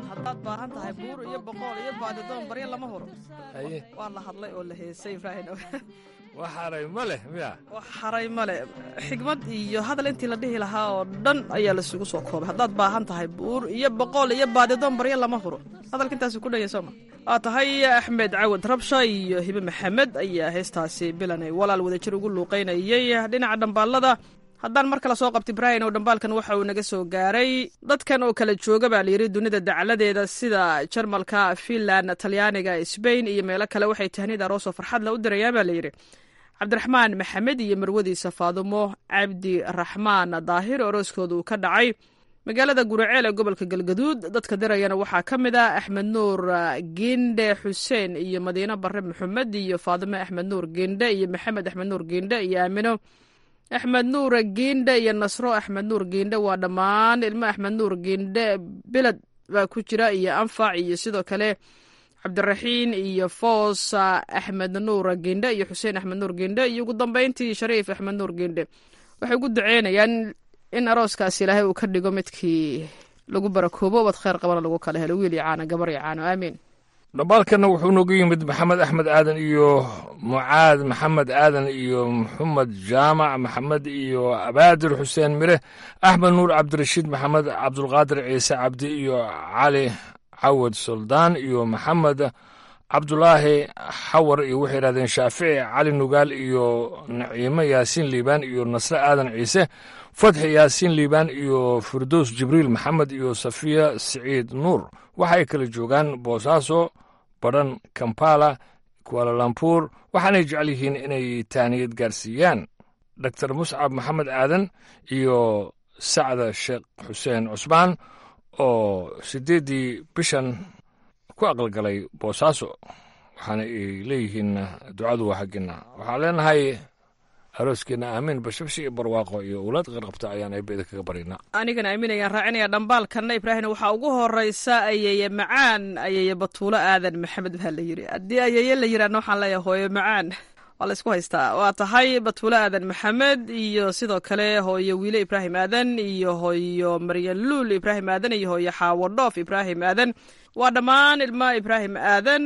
baahan tahay buur iyo boqool iyo baadidoon barya lama huro haye waa la hadlay oo la heesay ibraahim wax haray ma leh miya wax haray male xigmad iyo hadal intii la dhihi lahaa oo dhan ayaa lasugu soo koobay haddaad baahan tahay buur iyo boqool iyo baadidoon barya lama huro hadalka intaasu ku dhanya sooma waa tahay axmed cawad rabsha iyo hibe maxamed ayaa heestaasi bilanay walaal wadajir ugu luuqaynayay dhinaca dhambaalada haddaan mar kale soo qabta ibraahim oo dhambaalkan waxa uu naga soo gaaray dadkan oo kala jooga baa layidhi dunida dacaladeeda sida jarmalka finland talyaaniga sbain iyo meelo kale waxay tahnid aroosoo farxadla u dirayaan baa layidhi cabdiraxmaan maxamed iyo marwadiisa faadumo cabdi raxmaan daahir orooskooda uu ka dhacay magaalada guraceel ee gobolka galgaduud dadka dirayana waxaa ka mid ah axmed nuur ginde xuseen iyo madiine bare maxamed iyo faadime axmed nuur ginde iyo maxamed axmed nuur ginde iyo aamino axmed nuur giindhe iyo nasro axmed nuur giindhe waa dhammaan ilmo axmed nuur giindhe beled baa ku jira iyo anfac iyo sidoo kale cabdiraxiin iyo foos axmed nuur giindhe iyo xuseen axmed nuur giindhe iyo ugu dambeyntii shariif axmed nuur giindhe waxay ugu duceynayaan in arooskaasi ilaahay uu ka dhigo midkii lagu barakoobo ubad kheyr qabana lagu kala helo wiil iyo caano gabar iyo caano aamiin dhambaalkanna wuxuu nooga yimid maxamed axmed aadan iyo mucaad maxamed aadan iyo maxamed jaamac maxamed iyo abaadir xuseen mire axmed nuur cabdirashiid maxamed cabdulqaadir ciise cabdi iyo cali cawad suldaan iyo maxamed cabdulaahi xawar iyo waxay yidhahdeen shaafici cali nugaal iyo naciimo yaasiin liibaan iyo nasre aadan ciise fatxi yaasiin liibaan iyo firdows jibriil maxamed iyo safiya siciid nuur waxay kala joogaan boosaaso badhan kampala kualalambuur waxaanay jecel yihiin inay taaniyad gaarsiiyaan doktor muscab maxamed aadan iyo sacda sheekh xuseen cusmaan oo siddeeddii bishan ku aqalgalay boosaaso waxaana ay leeyihiin ducadu waa xagginna waxaan leenahay arooskeenna aamiin bashabshi iyo barwaaqo iyo owlaad qarqabta ayaan eebeda kaga barinaa anigana aaminayaan raacinaya dhambaalkanna ibraahim waxaa ugu horeysa ayeye macaan ayeye batuulo aadan maxamed baa la yidhi haddii ayeye la yidhaahna waxaan leeyahay hooyo macaan waa la isku haystaa waa tahay batuulo aadan maxamed iyo sidoo kale hooyo wiile ibraahim aadan iyo hooyo maryan luul ibraahim aadan iyo hooyo xaawo dhoof ibraahim aadan waa dhammaan ilma ibraahim aadan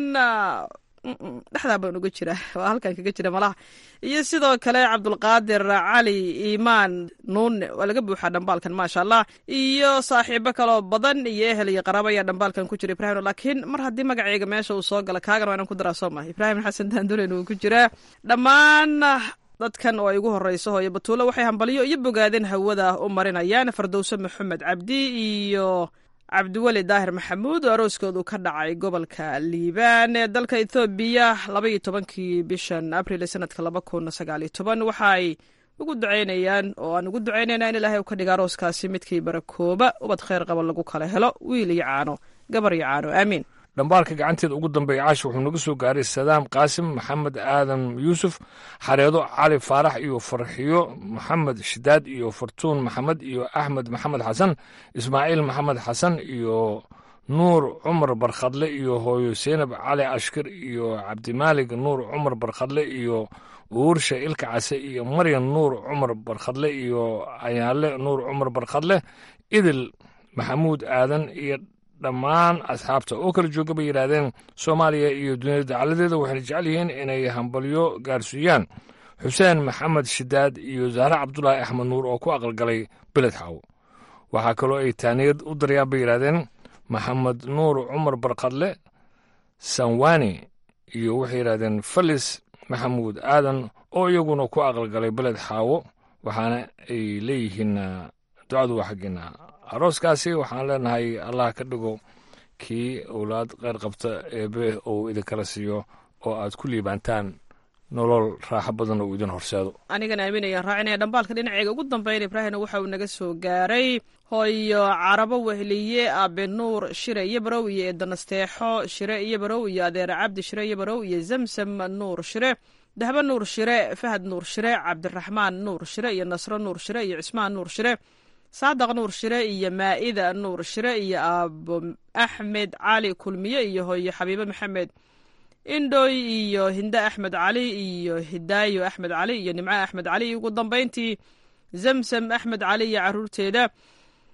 dhexdaa baan uga jira waa halkan kaga jira malaha iyo sidoo kale cabdulqaadir cali iimaan nuune waa laga buuxaa dhambaalkan maasha allah iyo saaxiibo kaloo badan iyo ehel iyo qaraabo ayaa dhambaalkan ku jira ibrahim laakiin mar haddii magaceyga meesha uu soo gala kaagan waa inaan ku daraa soo maha ibraahim xasan daandulen uu ku jiraa dhammaan dadkan oo ay ugu horeyso hooyo batuulo waxay hambalyo iyo bogaadeen hawada u marinayaan fardowse maxamed cabdi iyo cabdiweli daahir maxamuud oo arooskoodu ka dhacay gobolka liibaan ee dalka ethoobiya labaiyo tobankii bishan abril sanadka laba kun sagaaliyo toban waxaay ugu duceynayaan oo aan ugu duceynayna in ilaahay u ka dhiga arooskaasi midkii barakooba ubad kheyr qaba lagu kala helo wiil iyo caano gabar iyo caano aamiin dhambaalka gacanteeda ugu dambeeya caashi wuxuu naga soo gaaray sadaam qaasim maxamed aadan yuusuf xareedo cali faarax iyo farxiyo maxamed shidaad iyo fartuun maxamed iyo axmed maxamed xasan ismaaciil maxamed xasan iyo nuur cumar barkhadle iyo hooyo seynab cali ashkir iyo cabdimaalig nuur cumar barkhadle iyo uursha ilka case iyo maryan nuur cumar barkhadle iyo ayaale nuur cumar barkhadle idil maxamuud aadan iyo dhammaan asxaabta oo kala jooga bay yidhaahdeen soomaaliya iyo duniyada dacaladeeda waxayna jecel yihiin inay hambalyo gaarsiiyaan xuseen maxamed shidaad iyo zahre cabdulaahi axmed nuur oo ku aqalgalay beled xaaw waxaa kaloo ay taaniyad u daryaan bay yidhaahdeen maxamed nuur cumar barkadle sanwani iyo waxay yidhahdeen falis maxamuud aadan oo iyaguna ku aqalgalay beled xaawo waxaana ay leeyihiin ducadu waa xaggeena arooskaasi waxaan leenahay allah ka dhigo kii owlaad qeyr qabta eebe uu idinkala siiyo oo aad ku liibaantaan nolol raaxo badan oo idin horseedo anigana aaminayaan raacinaya dhambaalka dhinaceega ugu dambeyn ibraahimna waxa uu naga soo gaaray hooyo carabo wehliye aabe nuur shire iyo barow iyo eedanasteexo shire iyo barow iyo adeere cabdi shire iyo barow iyo zamsam nuur shire dahbe nuur shire fahad nuur shire cabdiraxmaan nuur shire iyo nasro nuur shire iyo cismaan nuur shire saadaq nuur shire iyo maa'ida nuur shire iyo aabo axmed cali kulmiye iyo hooyo xabiibe maxamed indhoy iyo hinde axmed cali iyo hidaayo axmed cali iyo nimco axmed cali iyo ugu dambeyntii zamsam axmed cali iyo caruurteeda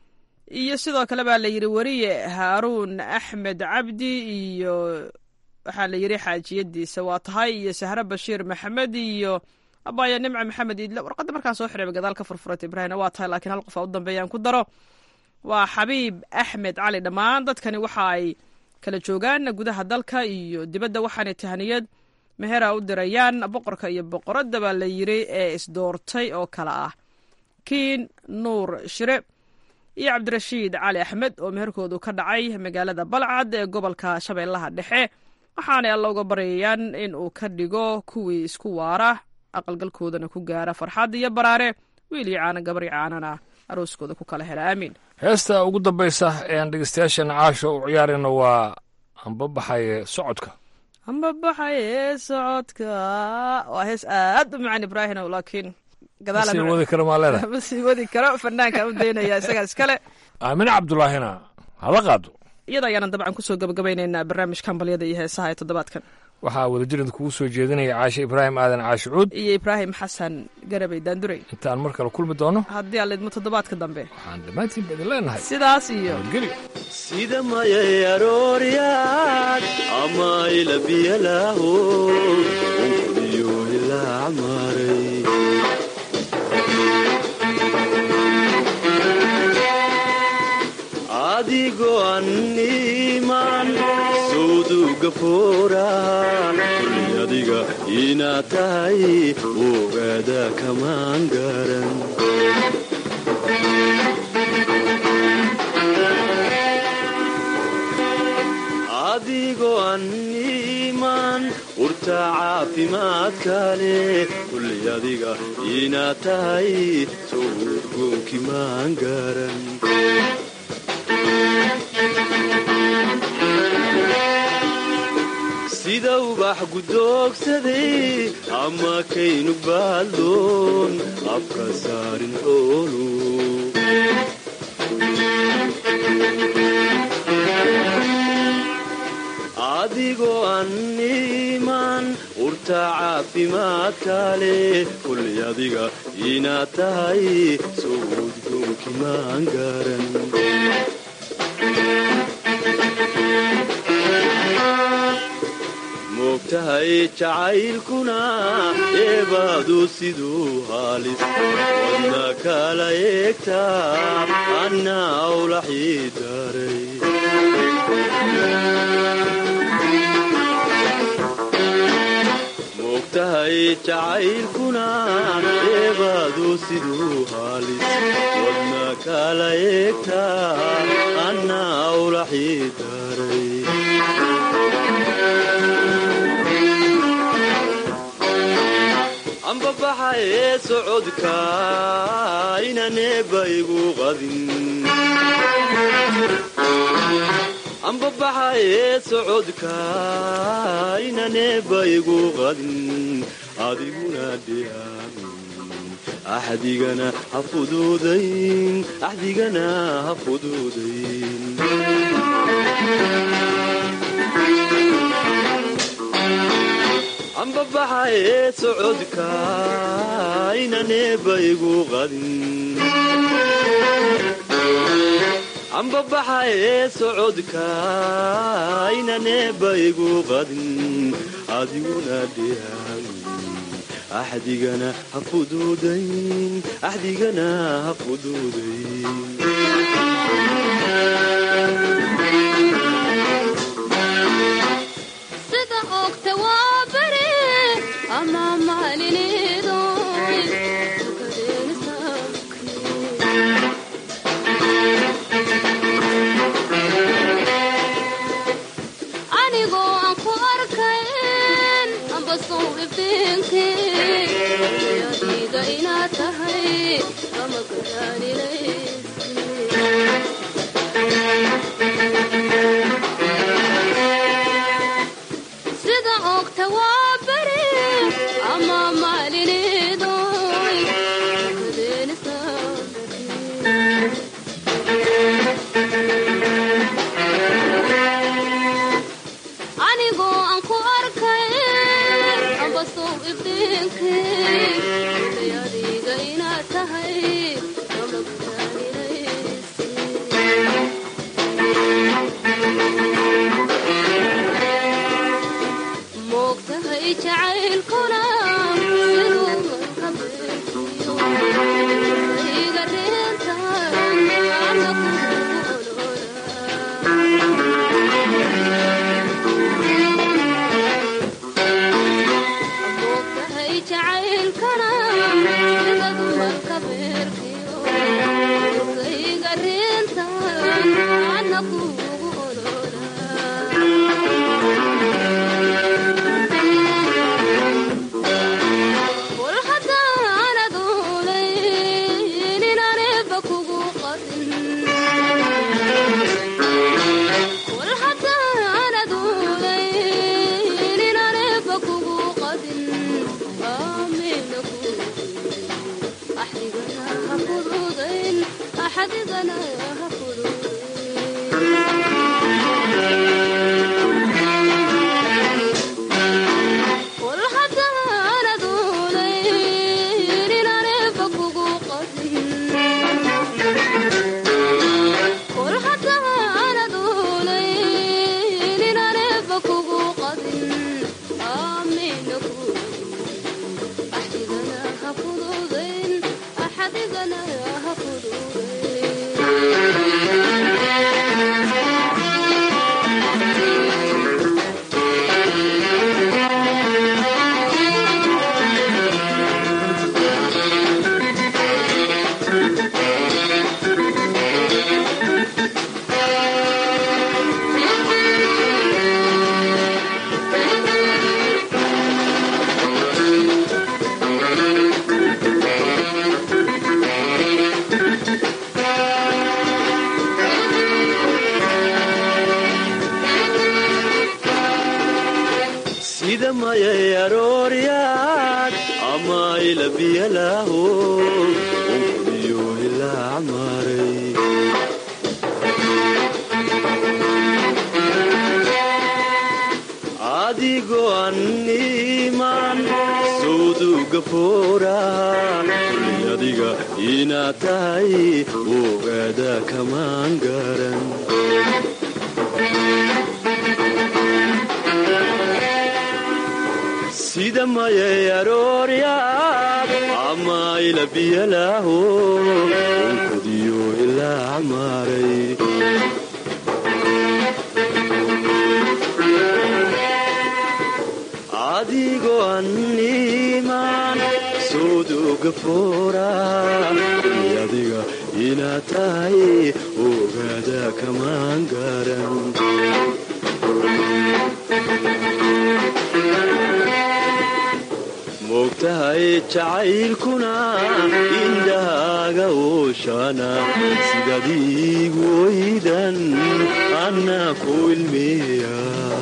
iyo sidoo kale baa la yidhi weriye haaruun axmed cabdi iyo waxaa la yidhi xaajiyadiisa waa tahay iyo sahre bashiir maxamed iyo abaya nimca maxamed iidle warqadda markaan soo xirayba gadaal ka furfurat ibraahimna waa tahay laakiin hal qof aa u dambeeyaan ku daro waa xabiib axmed cali dhammaan dadkani waxa ay kala joogaan gudaha dalka iyo dibadda waxaanay tahniyad mehera u dirayaan boqorka iyo boqoradda baa la yidhi ee isdoortay oo kale ah kiin nuur shire iyo cabdirashiid cali axmed oo meherkoodu ka dhacay magaalada balcad ee gobolka shabeellaha dhexe waxaanay alla uga baryayaan in uu ka dhigo kuwii isku waara aqalgalkoodana ku gaara farxad iyo baraare wiil iyo caana gabar iyo caanana arooskooda ku kala hela aamiin heesta ugu dambaysa ee aan dhegeystayaashana caasho u ciyaarayno waa anbabaxaye socodka ambabaxaye socodka waa hees aad u macaan ibraahino laakiin masii wadi karo maa leedahay ma sii wadi karo fanaanka u daynaya isagaa iskale aamine cabdulaahina hala qaado iyada ayaanan dabcan kusoo gabagabaynaynaa barnaamijka hambalyada iyo heesaha ee toddobaadkan waxaa wadajirida kugu soo jeedinaya caashe ibraahim aadan caashi cuud iyo ibraahim xasan garabay daandurey intaan mar kale kulmi doono haddii aan lidmo toddobaadka dambe waxaan dhammaantiin idin leenahay sidaas iyo nabadgelyo sida mayay arooryaad ama ilabiyalaaho unkudiyo ilaa maray adigoo anniman sawduga fooraa kulli adiga inaad tahay ogaada kamaan garan adigoo anniman urta caafimaadka leh kulli adiga inaad tahay sowurgoonki maan garan sida ubax gudoogsaday ama kaynu baaldoon afka saarin xoolu adigoo anniman urta caafimaadka leh kulli adiga inaad tahay sowudgoonki maan garan moogtahay jacaylkuna eebaadu siduu haalis wadna kala eegtaa anna awlaxii daray moogtahay jacaylkuna eebaadu siduu haalis wadna kala eegtaa anna awlaxii daray ambabaxa ee socodka inaneeba igu qadin ambabaxa ee socodka inaneeba igu qadin adiguna dhiyaamin axdigana ha fuduudayn axdigana ha fuduudayn ambabaxa ee socodka inaneeba igu qadin ambabaxa ee socodka inaneeba igu qadin adiguna dhiyaamin axdigana ha fuduudayn axdigana ha fuduudayn sida ogta waa bere ama maalinidoy anigoo aan ku arkayn amba sow iftiinke adiga inaad tahay ama gadaanilaysa sida ogta waa bere ama maalinidoy anigoo aan ku arkay amba sow iftiinke adiga inaad tahay ama gadaanilaysa jacaylkuna siduu ka beerkiyo iga reenta ana kumoogtahay jacaylkana sidaduma ka beerkiyo iga reenta ana kugu kul haddaanad uulayn inaaneba kugu qadin kul haddaanad uulayn inaaneba kugu qadin aamina ku axdigana ha fududayn axdigana ha fududayn kul haddaanad uulayn inaaneba kugu qadin kul haddaanad uulayn inaaneba kugu qadin aamina ku axdigana ha fududayn axdigana ha sida mayay arooryaad ama ilabiyalaaho unkudiyo ilaa maray adigoo anniman sawduga fooraha kulli adiga inaad tahay ogaada kamaan garan sida mayay arooryaad ama ilabiyalaaho unkudiyo ilaa maray adigoo anniman sawduga fooraha kulli adiga inaad tahay ogaada kamaan garan moogtahay jacaylkuna indhahaaga ooshana sidadiigu oydan anna ku ilmeeya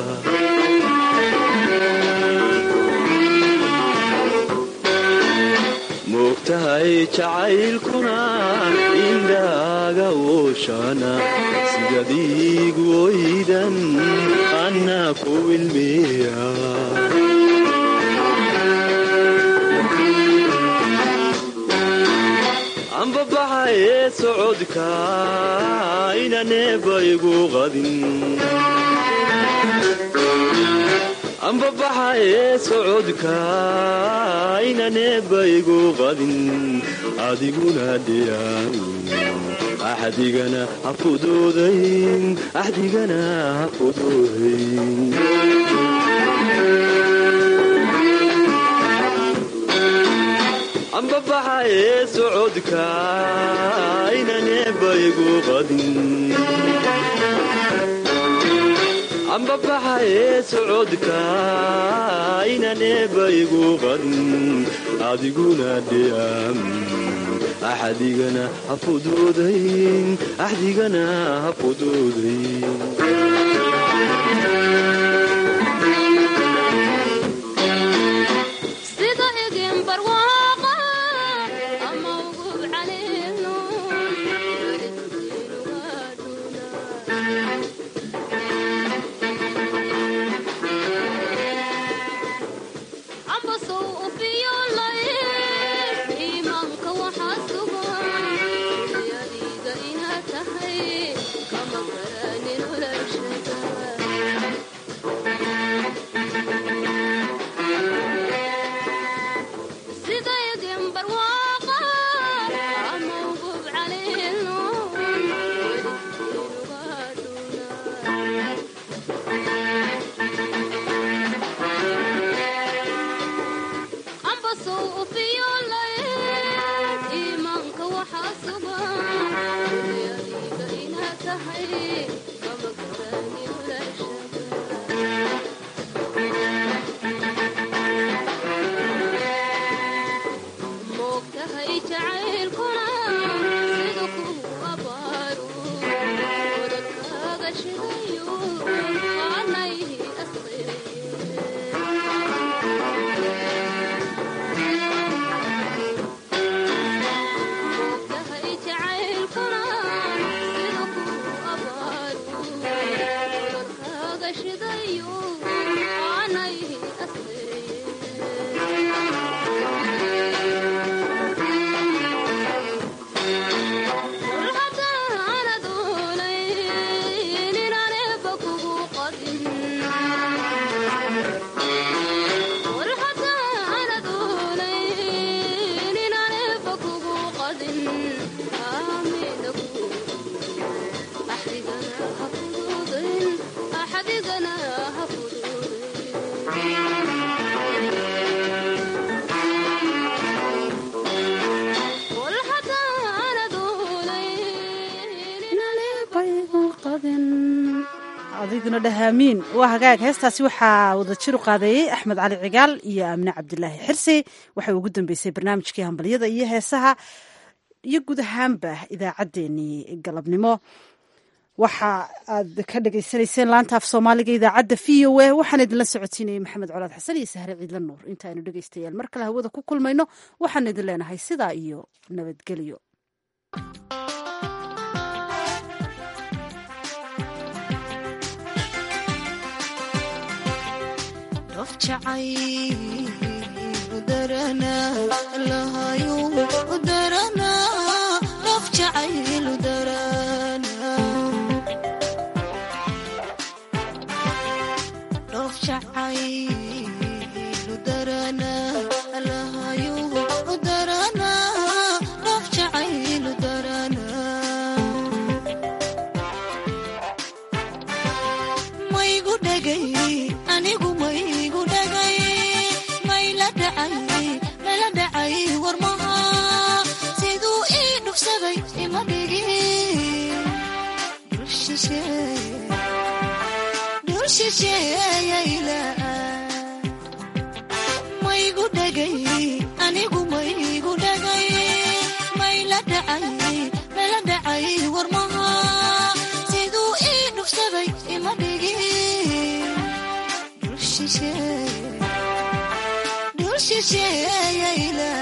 moogtahay jacaylkuna indhahaaga ooshana sidadiigu oydan anna ku ilmeeya ambabaxaye socodka inaneeba igu qadin ambabaxaye socodka inaneeba igu qadin adiguna dhiyaan axdigana ha fuduudayn axdigana ha fuduudayn ambabaxaye socodka inaneeba igu qadin ambabaxaye socodka inaneeba igu qadin adiguna dhiyam axdigana ha fuduudayn axdigana ha fuduudayn sida igin barwaaqa ama ugub caliilnuun amba sow ufiyolay iimaanka waxaa sugan yadiga inaad tahay kama garanin ulashada na dhahaamiin waa hagaag heestaasi waxaa wadajir u qaadeeyey axmed cali cigaal iyo aamine cabdilaahi xirsi waxay ugu dambeysay barnaamijkii hambalyada iyo heesaha iyo guud ahaanba idaacaddeenii galabnimo waxa aad ka dhagaysanayseen laanta af soomaaliga idaacadda v o a waxaan idinla socotiinayay maxamed colaad xasan iyo sahre ciidla nuur intaaynu dhegaystayaal mar kale hawada ku kulmayno waxaan idin leenahay sidaa iyo nabadgelyo maygu dhagay anigu maygu dhagay mayla dhacay mala dhacay warmaha siduu ii dhufsaday ima dhigin dul shisheeyayla